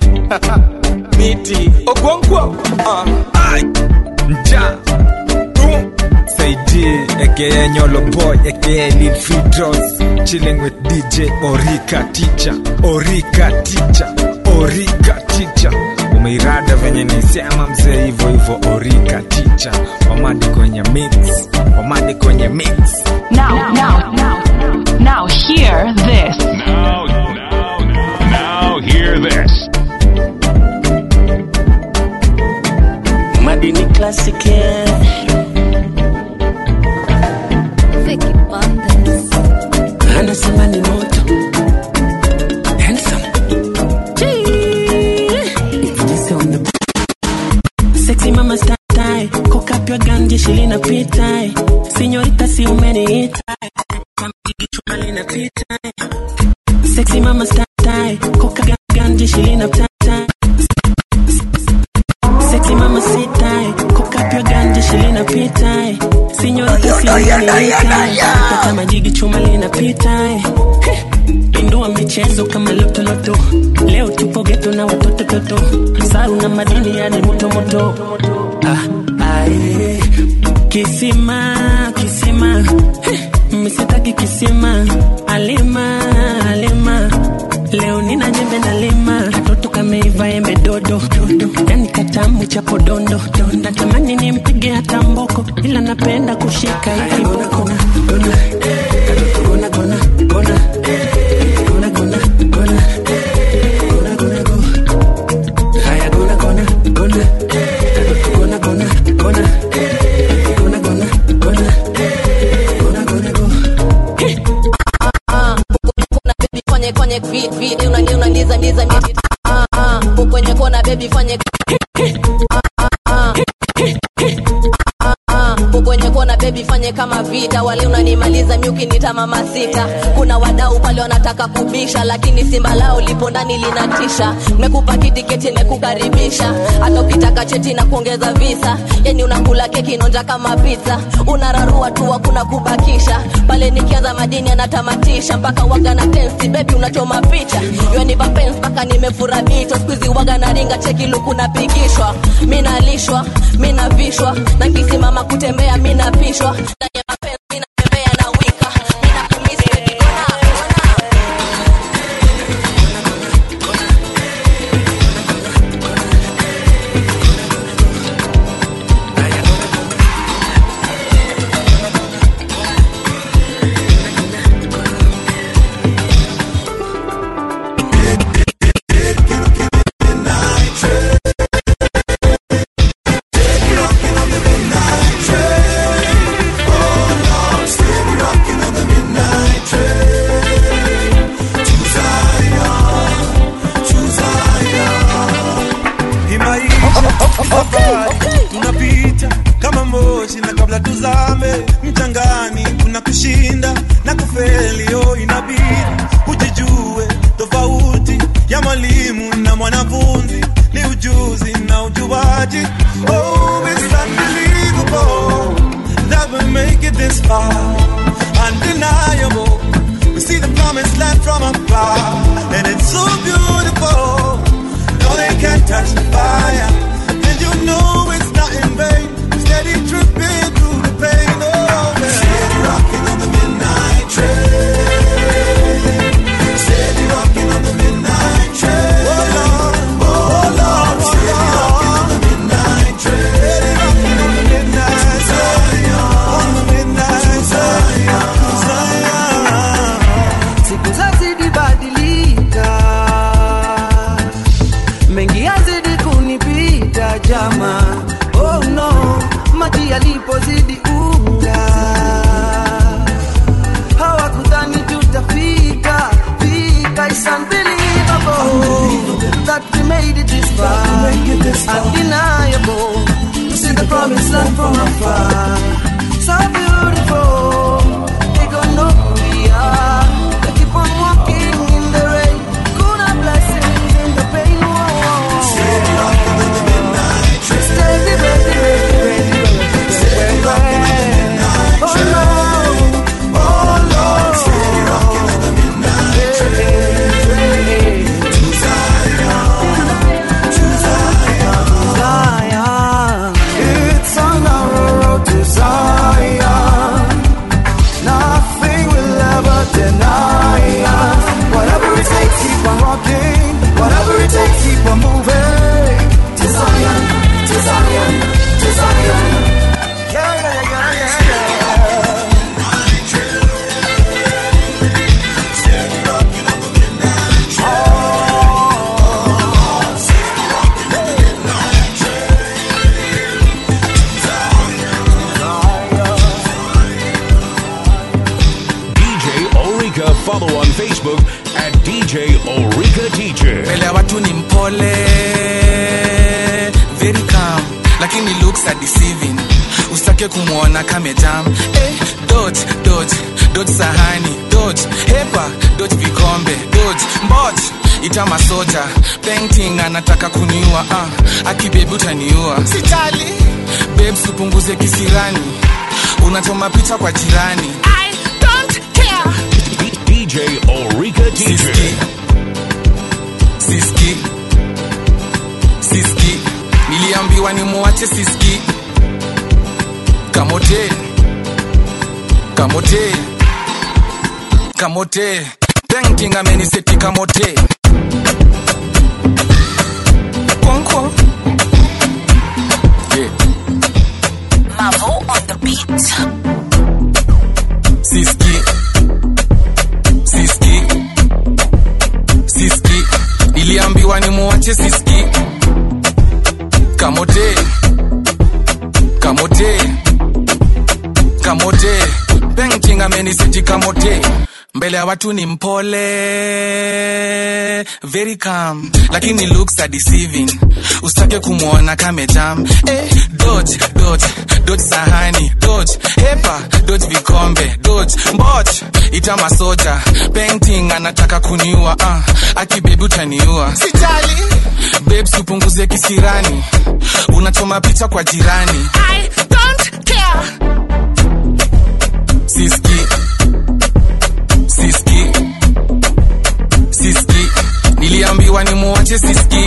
Speaker 15: miti ogonkwo uh.
Speaker 16: nja Saidi aka Nyolo Boy aka Lil Fidros chilling with DJ Orika Teacher Orika Teacher Orika Teacher umeirada venye nisema mzee hivyo hivyo Orika Teacher wamadi kwenye mix wamadi kwenye mix
Speaker 18: Now, now, now, now, hear this.
Speaker 1: Now, now, now, hear this.
Speaker 19: Madini Classic yeah. anasema ni moto Handsome. Sexy mama style, cock up your gun, jeshi linapita Sinyorita si umeniita Chuma linapita Sexy mama style, cock up your gun, jeshi linapita Sexy mama sita, cock up your gun, jeshi linapita Sinyorita si umeniita Pata majigi chuma linapita Pindua michezo kama lotoloto leo tupo geto na watoto toto saru na madini yani moto moto ah, ae. kisima kisima Heh, misitaki kisima alima alima leo nina nyembe na lima katoto kameiva embe dodo dodo yani katamu cha podondo natamani nimpige hata mboko ila napenda kushika hiki boko gona gona gona gona gona gona gona gona gona go haya gona gona gona gona gona gona gona gona gona gona gona go
Speaker 22: kwenye kwenye beat beat unani unaniza niza mimi ah ah kwenye kona baby fanye ah ah ah ah kwenye kona baby fanye kama vita wale unanimaliza miuki nita mama sita kuna wadau pale wanataka kubisha lakini simba lao lipo ndani linatisha mekupa kitiketi nekukaribisha hata ukitaka cheti na kuongeza visa yani unakula keki nonja kama pizza unararua tu hakuna kubakisha pale nikianza madini anatamatisha mpaka waga na tensi bebi unachoma picha yani vapens mpaka nimefura mito skuizi waga na ringa cheki luku napigishwa minalishwa minavishwa na kisimama kutembea minapishwa ndani ya mapenzi minatembea na wika
Speaker 3: kabla tuzame mchangani kuna kushinda na kufeli oh inabidi ujijue tofauti ya mwalimu na mwanafunzi ni ujuzi na ujuaji oh it's unbelievable that we make it this far undeniable we see the promised land from afar and it's so beautiful no they can't touch the fire and you know it's not in vain steady tripping through the pain oh man. steady rocking on the midnight train steady rocking on the midnight train oh lord oh lord steady rocking on the midnight train steady rocking on the midnight train on the midnight Zion Zion
Speaker 5: siku zazidi badilika mengi yazidi kunipita jama oh no maji yalipozidi unga hawakudhani tutafika fika It's unbelievable that we made it this far undeniable to see the promised land from afar so beautiful they gonna know who we are they keep on walking in the rain kuna blessings in the pain whoa. steady rocking on the midnight train steady ready ready ready ready steady rocking on the midnight train oh Lord oh Lord steady rocking on the midnight train to Zion to Zion to Zion it's on our road to Zion Nothing will ever deny us. Whatever it takes, keep on walking. Whatever it takes, keep on moving. To Zion, to Zion, to Zion. Yeah, yeah, yeah, yeah, yeah.
Speaker 1: DJ Orica. Follow on Facebook at DJ Orica Teacher.
Speaker 15: mbele ya watu ni mpole very calm lakini looks are deceiving usitake kumwona kamejam eh, dot dot dot sahani dot hepa dot vikombe dot mbot ita masoja painting anataka kuniua ah, akibebi utaniua sitali babes upunguze kisirani unachoma picha kwa jirani I don't care.
Speaker 1: DJ Orica Teacher.
Speaker 15: siski siski niliambiwa nimuache siski kamote kamote kamote painting ameniseti kamote konko yeah.
Speaker 4: Mavo on the beat.
Speaker 15: siski siski siski niliambiwa nimuache siski kamote kamote kamote painting ameniseti kamote mbele ya watu ni mpole very calm lakini looks are deceiving usitake kumwona kamejam eh, dot dot dot sahani dot hepa dot vikombe dot mbot ita masoja painting anataka kuniua ah, akibebi utaniua sitali babes upunguze kisirani unachoma picha kwa jirani I don't care. siski siski siski niliambiwa nimuache siski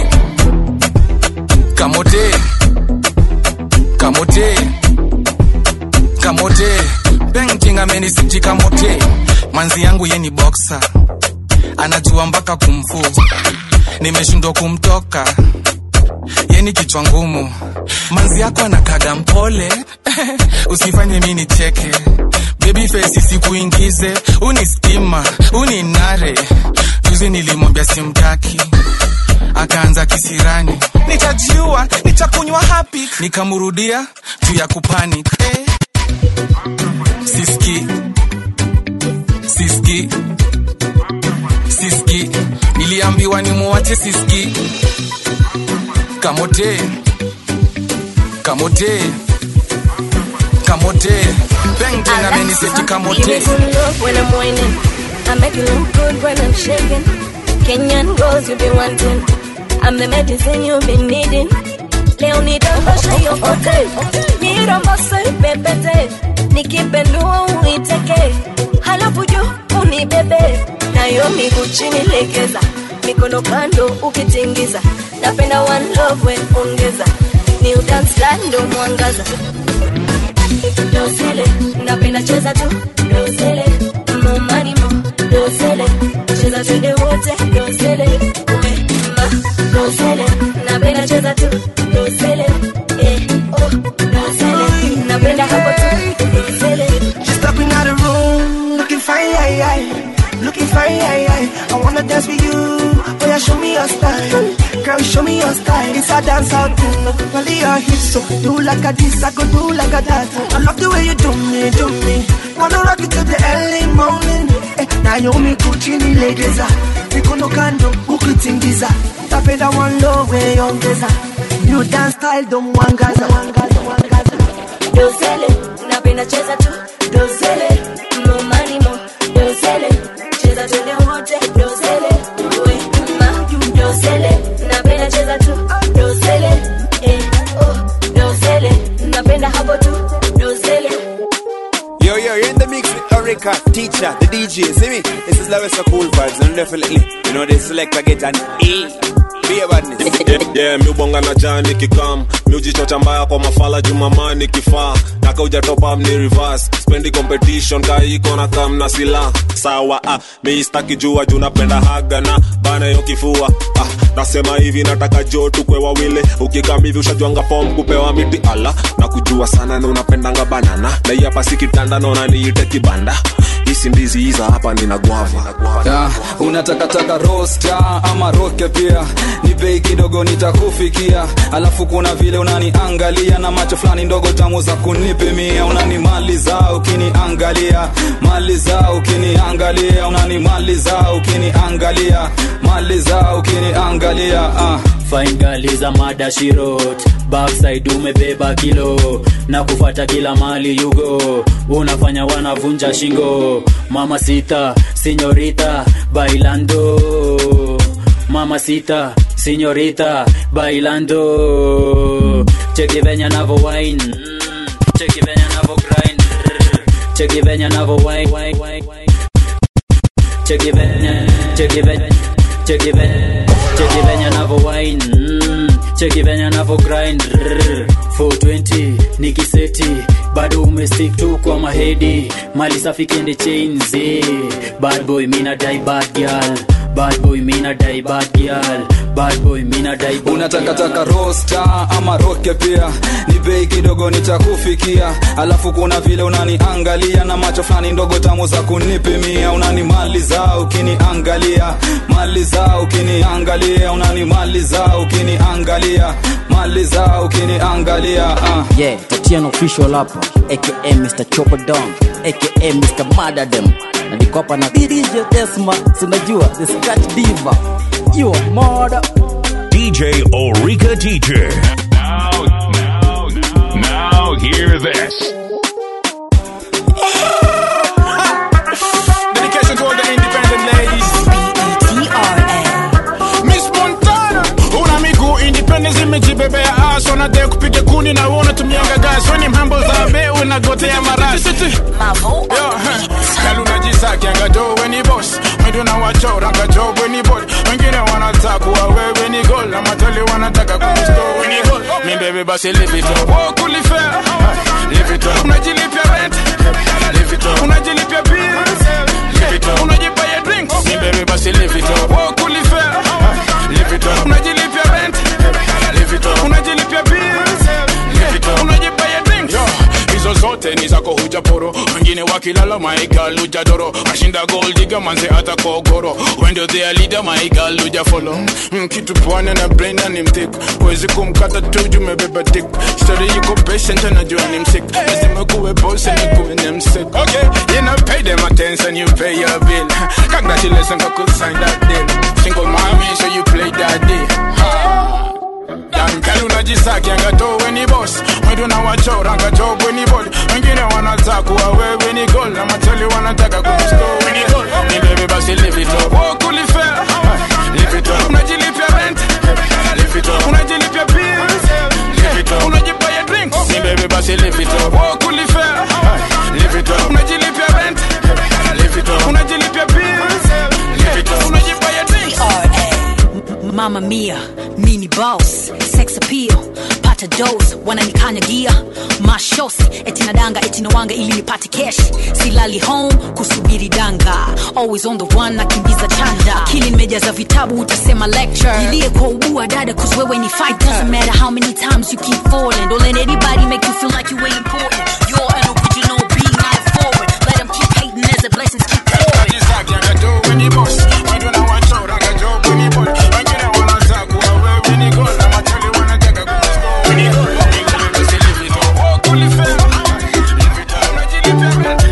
Speaker 15: kamote kamote kamote painting amenisiti kamote manzi yangu ye ni boxer anajua mpaka kumfu nimeshindwa kumtoka yeni kichwa ngumu manzi yako anakaga mpole usifanye mi nicheke baby face sikuingize uni stima uni nare juzi nilimwambia simtaki akaanza kisirani nitajiua nitakunywa hapi nikamrudia juu ya kupanic eh. siski siski siski niliambiwa nimuache siski kamote kamote kamote pengten ameniseti
Speaker 21: Give
Speaker 15: kamote
Speaker 21: me good love when I'm whining. I make you look good when I'm shaking. Kenyan girls you be wanting. I'm the medicine you've been needing. Leo nidondoshe hiyo kote, niromose pepete, nikipendua uiteke, halafu juu unibebe, nayo miguu chini legeza, mikono kando ukitingiza, napenda one love we ongeza, ni udance style ndo mwangaza dosele napenda cheza tu dosele momani mo dosele cheza twende wote dosele we ma dosele napenda cheza tu dosele eh oh dosele napenda hapo tu dosele
Speaker 5: She's stepping out the room, looking fine, aye, aye. looking fine. Aye, aye. I wanna dance with you, oh yeah, show me your style. Girl, show me your style. It's a dance out thing, only your hips. So do like a this, I go do like a that. I love the way you do me, do me. Wanna rock it till the early morning. Eh, Naomi Kuchini legeza, mikono kando ukitingiza. Tapenda one low way ongeza. New dance style don't wangaza, wangaza, wangaza.
Speaker 21: dosele napenda cheza tu dosele momani mo dosele cheza twende wote dosele we ma dosele napenda cheza tu dosele eh oh dosele napenda hapo tu dosele
Speaker 9: Yo, yo, you're in the mix with Erika, teacher, the DJ. See me? This is Lewis Cool Vibes, and definitely, you know, this selector get an E. Be a badness.
Speaker 10: yeah, yeah, miubonga na jani kikam miujichocha mbaya kwa mafala jumamani kifaa nakauja topam ni reverse spendi competition kaiko na kam na sila sawa ah, miistaki jua juu napenda haga na bana yo kifua ah, nasema hivi nataka jo tukwe wawile ukikam hivi ushajwanga fom kupewa miti ala na kujua sana na unapendanga banana na hii hapa si kitanda naona niite kibanda hisi ndizi hiza hapa nina gwava
Speaker 15: Ya, unatakataka rosta ama roke pia ni bei kidogo nitakufikia alafu kuna vile unaniangalia na macho fulani ndogo tamu za kunipimia unanimaliza ukiniangalia maliza ukiniangalia unanimaliza ukiniangalia maliza ukiniangalia ah.
Speaker 17: Fine girl is a mada she wrote Backside umebeba kilo na kufata kila mali you go unafanya wanavunja shingo mama sita sinyorita bailando mama sita sinyorita bailando cheki venya navo wine Mm, cheki venya navo grind cheki venya navo wine wine, wine, wine. cheki venya cheki venya cheki venya cheki venya navo wine mm, cheki venya navo grind Rrr, 420 nikiseti bado umestick tu kwa mahedi mali safi kende chains eh. bad boy mina die bad girl bad boy mina die bad girl bad boy mina die bad
Speaker 15: unatakataka rosta ama roke pia ni bei kidogo nitakufikia alafu kuna vile unaniangalia na macho fulani ndogo tamu za kunipimia unanimaliza ukiniangalia maliza ukiniangalia unanimaliza ukiniangalia maliza ukiniangalia uh.
Speaker 23: yeah tatiano official hapa aka mr chopadon aka mr madadem na niko hapa na dj desma sinajua the scratch diva you are murder
Speaker 1: DJ Orika Teacher.
Speaker 14: Now, now, now, now, hear this. Dedication to all the independent ladies. Miss Montana, una miguu independence imejibebea ass wanadai kupiga kuni na wewe unatumianga gas weni mhambo za be unagotea marasi Yo, huh. Gal unajisakianga jo weni boss mwidi unawachoranga jo weni body wengine wanataka kuwa wewe ni goal na matali wanataka kusto weni goal mi baby basi live it up walk ulifea live it up unajilipia rent live it up unajilipia bills live it up unajibaya drinks mi baby basi live it up walk ulifea live it up unajilipia rent live it up unajilipia bills live it up unajibaya drinks Yo, hizo zote ni zako hujaporo wengine wakilala maigal hujadoro ashinda goldiga manze hata kogoro wendo thea leader maigal hujafolo mm, kitu pwane na braina ni mtik wezi kumkata tuju mebeba dik story yuko patient anajua ni msik lazima kuwe boss and kuwe ni msik okay you know pay them attention you pay your bill congratulations I could sign that deal single mommy so you play that deal ha. Dankali unajisaki angato we ni boss Mwendo na wachora angato we ni body Wengine wanataka kuwa wewe ni goal Na mateli wanataka kukusko we ni goal Ni baby basi live it up Oh kulifea Live it up Unajilipia rent Live it up Unajilipia bills Live it up Unajibaya drinks Ni baby basi live it up Oh kulifea Live it up Unajilipia rent Live it up Unajilipia bills Live it up Unajibaya drinks
Speaker 2: Mama Mia, mini boss, sex appeal, pata dose, wananikanyagia mashosi, eti nadanga eti nawanga ili nipate cash, silali home kusubiri danga, always on the one nakimbiza chanda, akili nimejaza vitabu utasema lecture, nilie kwa ubua dada cause wewe ni fighter, doesn't matter how many times you keep falling, don't let anybody make you feel like you ain't important, you're an original being, not forward, let them keep hating as the blessings keep pouring.
Speaker 14: Unajisaki angato we ni boss Mwendo na wachora angato we ni body Wengine wanataka kuwa wewe ni goal Na mateli wanataka kukusko we ni goal Ni baby basi live it up Oh kulifea Live it up Unajilipia rent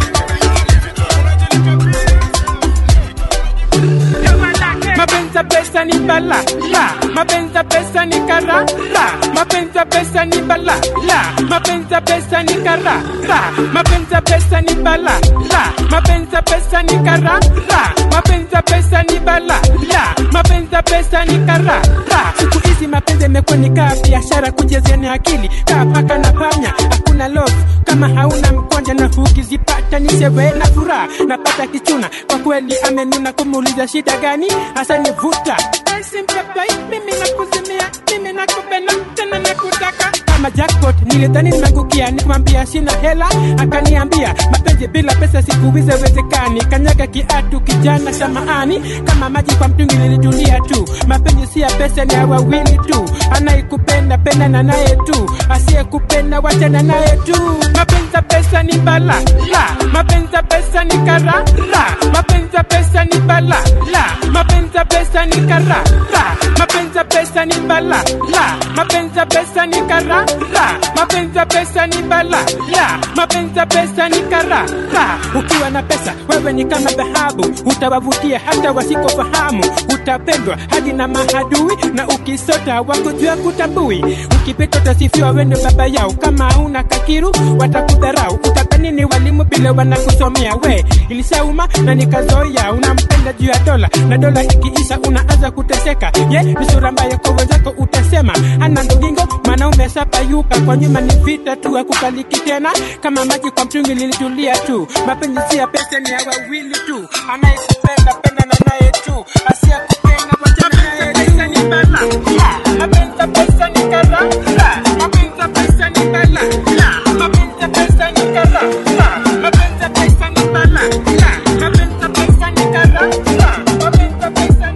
Speaker 6: mapenzi ya pesa ni bala la mapenzi ya pesa ni kara la mapenzi ya pesa ni bala la mapenzi ya pesa ni kara la mapenzi ya pesa ni bala la mapenzi ya pesa ni kara la mapenzi ya pesa ni bala la mapenzi ya pesa ni kara la siku hizi mapenzi yamekuwa ni kaa biashara kujezeani akili kaa paka na panya hakuna love kama hauna mkwanja na ukizipata ni sherehe na furaha napata kichuna kwa kweli amenuna kumuuliza shida gani hasa nivuta simpepai mimi nakuzimia mimi nakupenda tena nakutaka kama jackpot nilidhani nimeangukia nikamwambia sina hela akaniambia mapenzi bila pesa sikuwize wezekani kanyaga kiatu kijana samaani kama maji kwa mtungi nilitulia tu mapenzi si ya pesa ni ya wawili tu anayekupenda penda na naye tu asiyekupenda wachana naye tu mapenzi ya pesa ni bala la mapenzi ya pesa ni kara la mapenzi ya pesa ni bala la mapenzi ya pesa ni kara la mapenzi ya pesa ni bala la mapenzi ya pesa ni kara la mapenzi ya pesa ni bala la mapenzi ya pesa ni kara la ukiwa na pesa wewe ni kama dhahabu utawavutia hata wasikofahamu utapendwa hadi na mahadui na ukisota wakujua kutambui ukipita utasifiwa wendo baba yao kama una kakiru watakudharau utakanini walimu bila wanakusomea we ilisauma na nikazoea unampenda juu ya dola na dola ikiisha unaanza kuteseka ye ni sura mbaya kwa wenzako utasema ana ndogingo mwanaume sapayuka kwa nyuma ni vita tu akukaliki tena kama maji kwa mtungi lilitulia tu mapenzi si ya pesa ni ya wawili tu anayekupenda penda na naye tu asiyekupenda wachana naye pesa ni bala La, mapenzi ya pesa ni kara La, mapenzi ya pesa ni bala La, mapenzi ya pesa ni kara La, mapenzi ya pesa ni bala La, mapenzi ya pesa ni kara La, mapenzi ya pesa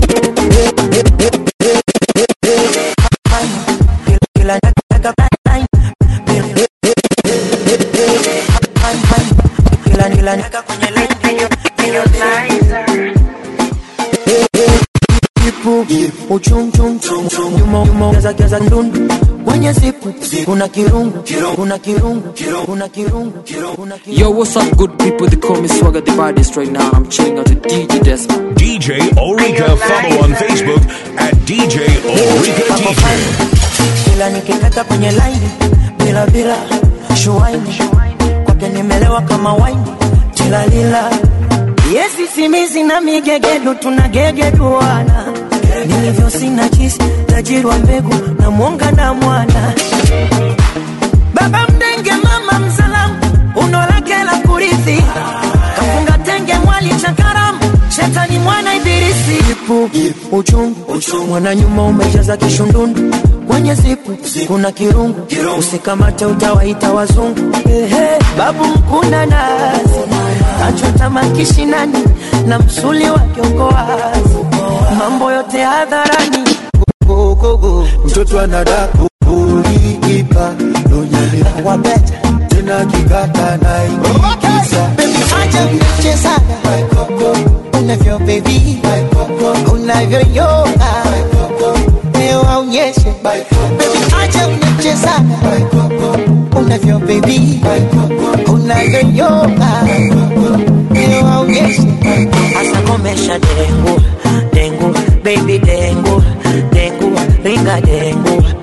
Speaker 6: ni
Speaker 5: uchumchumnyumaza ndundu kwenye siku kuna kirungu kuna kirungu kuna kirungu kuna
Speaker 8: Yo, what's up, good people? They call me Swagger the baddest right now. I'm chilling out with DJ Desma.
Speaker 1: DJ Orica. Follow on Facebook at DJ Orica DJ.
Speaker 5: kila nikikata kwenye laini bila bila shuaini kwake nimelewa kama waini tilalila yesi simizi na migegedu tunagegeduana nilivyo sina chisi tajiri wa mbegu na mwonga na mwana baba mdenge mama msalamu uno lake la kurithi kafunga tenge mwali cha karamu shetani mwana ibilisi ipu uchungu mwana nyuma umejaza kishundundu kwenye zipu kuna kirungu usikamate utawaita wazungu Ehe, babu mkuna nazi kachota makishinani na msuli wa kiongoazi mambo yote hadharani
Speaker 3: mtoto anadaka ulikipa donyani wabeta tena kikata naikiza
Speaker 5: acha mchezaga unavyo bebi unavyoyoga leo aonyeshe bebi acha mchezaga unavyo bebi unavyoyoga leo aonyeshe asa komesha dengu dengu baby dengu dengu ringa dengu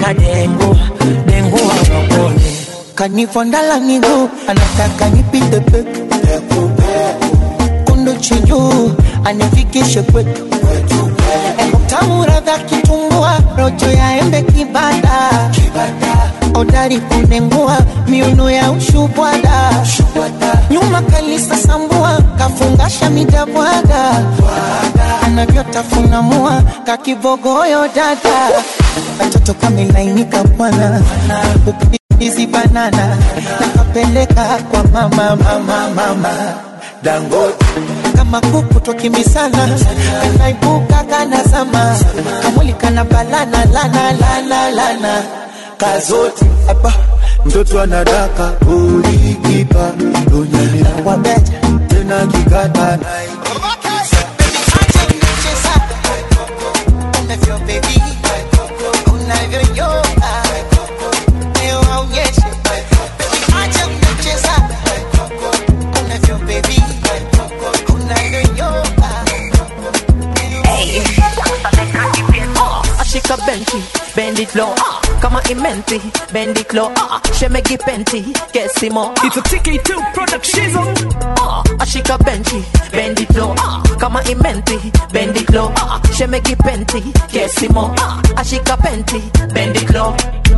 Speaker 5: na dengu dengu wawakone kanifondala miguu anataka nipite peku kundu chinjuu anifikishe kwetu tamu radha kitumbua rojo ya embe kibada odari kunengua miuno ya ushubwada nyuma kalisa sambua kafungasha midabwaga anavyotafunamua kakibogoyo dada katoto kamelainika bwana hizi banana nakapeleka kwa mama mama mama dangote kama kuku twakimbisana kanaibuka kanazama kamwili kana balana lana lana lana kazote
Speaker 3: hapa mtoto anadaka ulikipa donyani
Speaker 5: wabeja
Speaker 3: tena kikata
Speaker 5: unavyo baby unavyoyoga leo aonyeshe acha mnacheza unavyo baby unavyoyoga
Speaker 7: ashika benchi bend it low ah, kama imenti bend it low ah, shemegi penti kesimo it's a tk2 production ah, ashika benchi bend it low ah, kama imenti bend it low ah, shemegi penti kesimo ah, ashika penti bend it low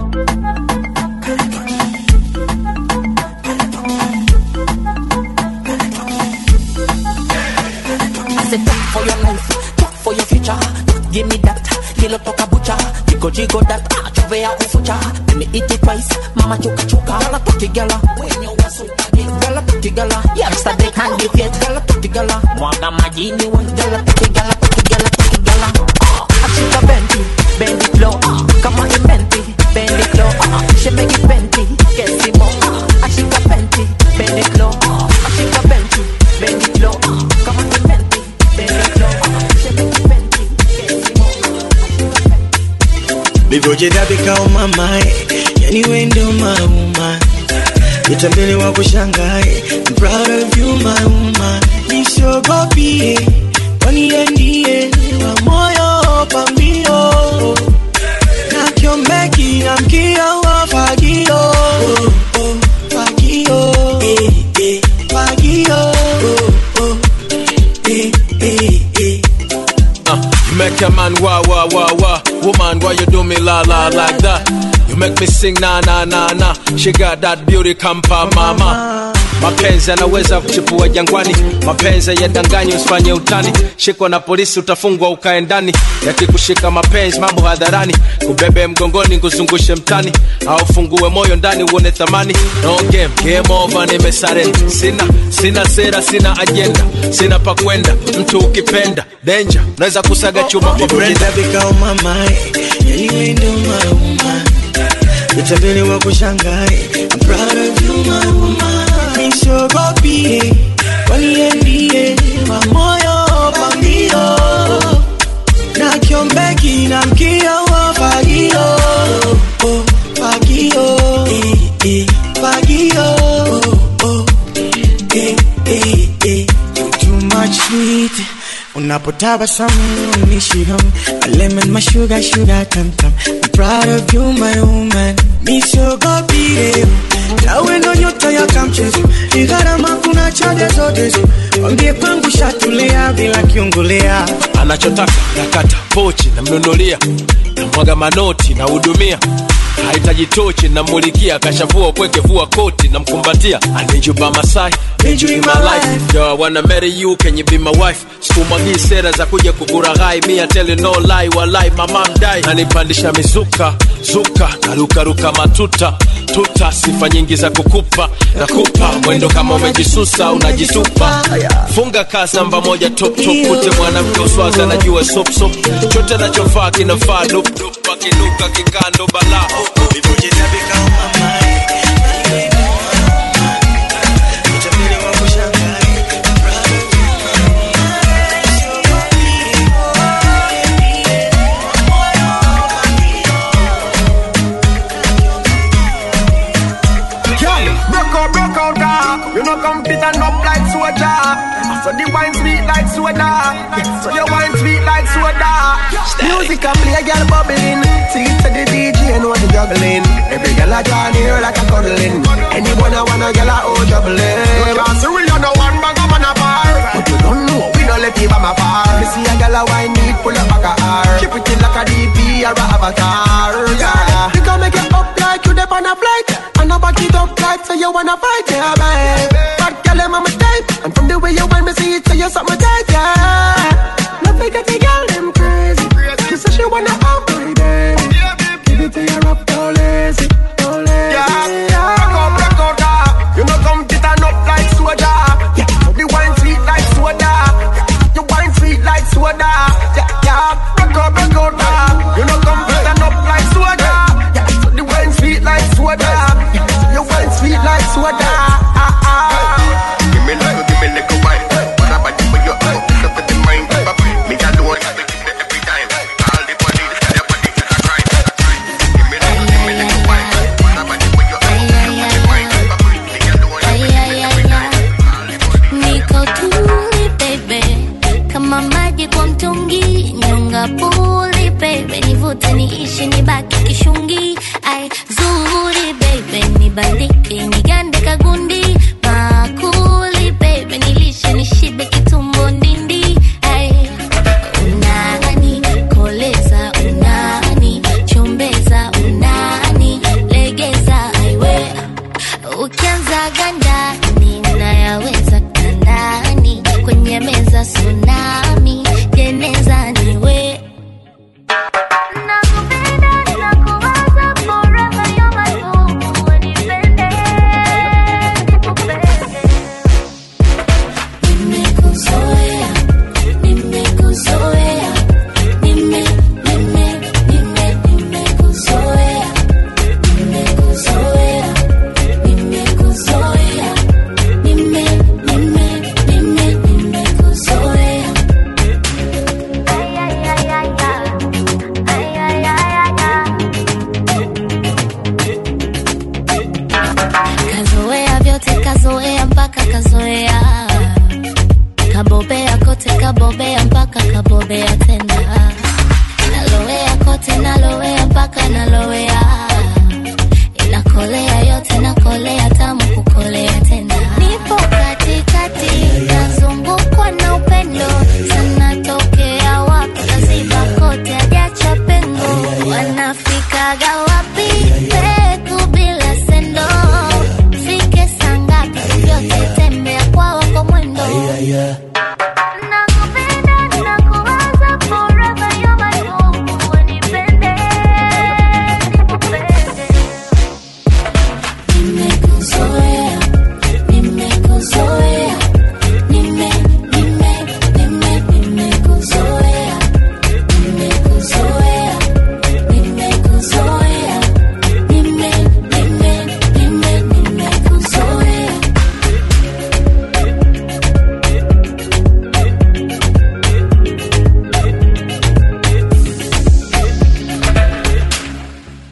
Speaker 7: I said, talk for your life, talk for your future. Give me that, kilo toka bucha. Jigo jigo that, ah, chovea ufucha. Let me eat it twice, mama chuka chuka. Gala toki gala, when you wasu tagi. Gala toki gala, youngster they can't give it. Gala toki gala, mwaga majini wa. Gala toki gala, toki gala, toki gala. Ah, ashika benti, bend it low. Ah, kama imenti, bend it low. Ah, shemegi benti, kesimo. Ah, ashika benti, bend it low. Ah, ashika benti, bend it low. Ah, kama imenti, bend it low. Ah, shemegi benti, kesimo.
Speaker 11: livyojidhabika umamae yani wendo mauma itambele wa kushangae I'm proud of you my woman nisogopie kwani yeye ndiye wa moyo pambio na kiombeki na mkio wa fagio oh, oh, fagio eh, eh, fagio oh, oh, eh, eh, eh.
Speaker 13: Uh, you make a man wah wah wah wah. Woman, why you do me la la like that? You make me sing na na na na. She got that beauty kampa mama. Mapenzi yanaweza kuchipua jangwani, mapenzi yadanganyi, usifanye utani. Shikwa na polisi utafungwa ukae ndani, yakikushika mapenzi mambo hadharani, kubebe mgongoni kuzungushe mtani, au fungue moyo ndani uone thamani. No game, game over, nimesarenda. Sina sina sera, sina ajenda, sina pa kwenda. Mtu ukipenda danger, unaweza kusaga chuma kwa brenda.
Speaker 11: Livyojidhabika umamae yani wendo mauma itambele wa kushangae I'm proud of you my woman nisogopie kwani yeye ndiye wa moyo pambio na kiombeki na mkia wa fagio oh, fagio eh, eh, fagio oh, oh, eh, eh, eh. You too much sweet unapotabasamu unishiham my lemon my sugar sugar tam tam I'm proud of you my woman nisogopire nawe ndo nyota ya kamchezo ni gharama kuna chaja zote zo wambie kwangu shatulia bila kiungulia
Speaker 13: anachotaka nakata pochi namnunulia namwaga manoti nahudumia hahitaji tochi namulikia kashavua upweke vua koti namkumbatia anijuba masai Need you in my life. Yo, I wanna marry you, can you be my wife? Sikumwagii sera za kuja kukuraghai, me I tell you no lie, walai mama mdai. Nanipandisha mizuka, zuka, narukaruka matuta, tuta, sifa nyingi za kukupa, nakupa mwendo kama umejisusa, unajitupa. Funga kaa namba moja top top, kute mwanamke uswazi anajua sop sop, chote anachofaa kinafaa dup dup, akinuka kikando balaa.
Speaker 11: Livyojidhabika umamae
Speaker 14: Girl, broke out, broke out, ah. You know compete and up like sword
Speaker 12: jar. So the wine sweet like soda. So your wine sweet like soda. Music a play, girl bubbling. See it to the DJ and what the juggling. Every girl a draw near like a cuddling. Anyone I wanna girl a oh juggling. You can't see we on no one bag of man a bar. But you don't know we don't let you by my far. Me see a girl a wine need pull up back a R. Keep it in like a DP or a avatar. Yeah. You can make it up like you dep on a flight. And I back it up like so you wanna fight, yeah, babe. But girl, I'm on my type. And from the way you want me see it, so you suck my tight, yeah. Not forget the girl, them crazy. She say she wanna out, my baby. Give it to you rough, don't lazy, don't lazy. Yeah, rock out, rock out, yeah. You know come get a nut like soda. Yeah, so the wine sweet like soda. You wine sweet like soda. Yeah, yeah, rock out, rock out, yeah. You know come get a nut like soda. Yeah, so the wine sweet like soda. Yeah, so you wine sweet like soda. Ah, ah.
Speaker 16: Give me little, give me little wine. What about you with your eye? Pick up with the mind. Me got the one that give me every time. All the money, this kind of body, this kind of crime. Give me little, give me little wine. What about you with your eye? Pick up with the mind. Me got the one that give me every time.
Speaker 20: niko tuli baby kama maji kwa mtungi nyonga puli baby nivute niishi nibaki kishungi ai zuri baby nibandike nigande kagundi makuli baby nilishe nishibe kitumbo ndindi ai unani koleza unani chombeza unani legeza aiwe ukianza gandani nayaweza kandani kwenye meza suna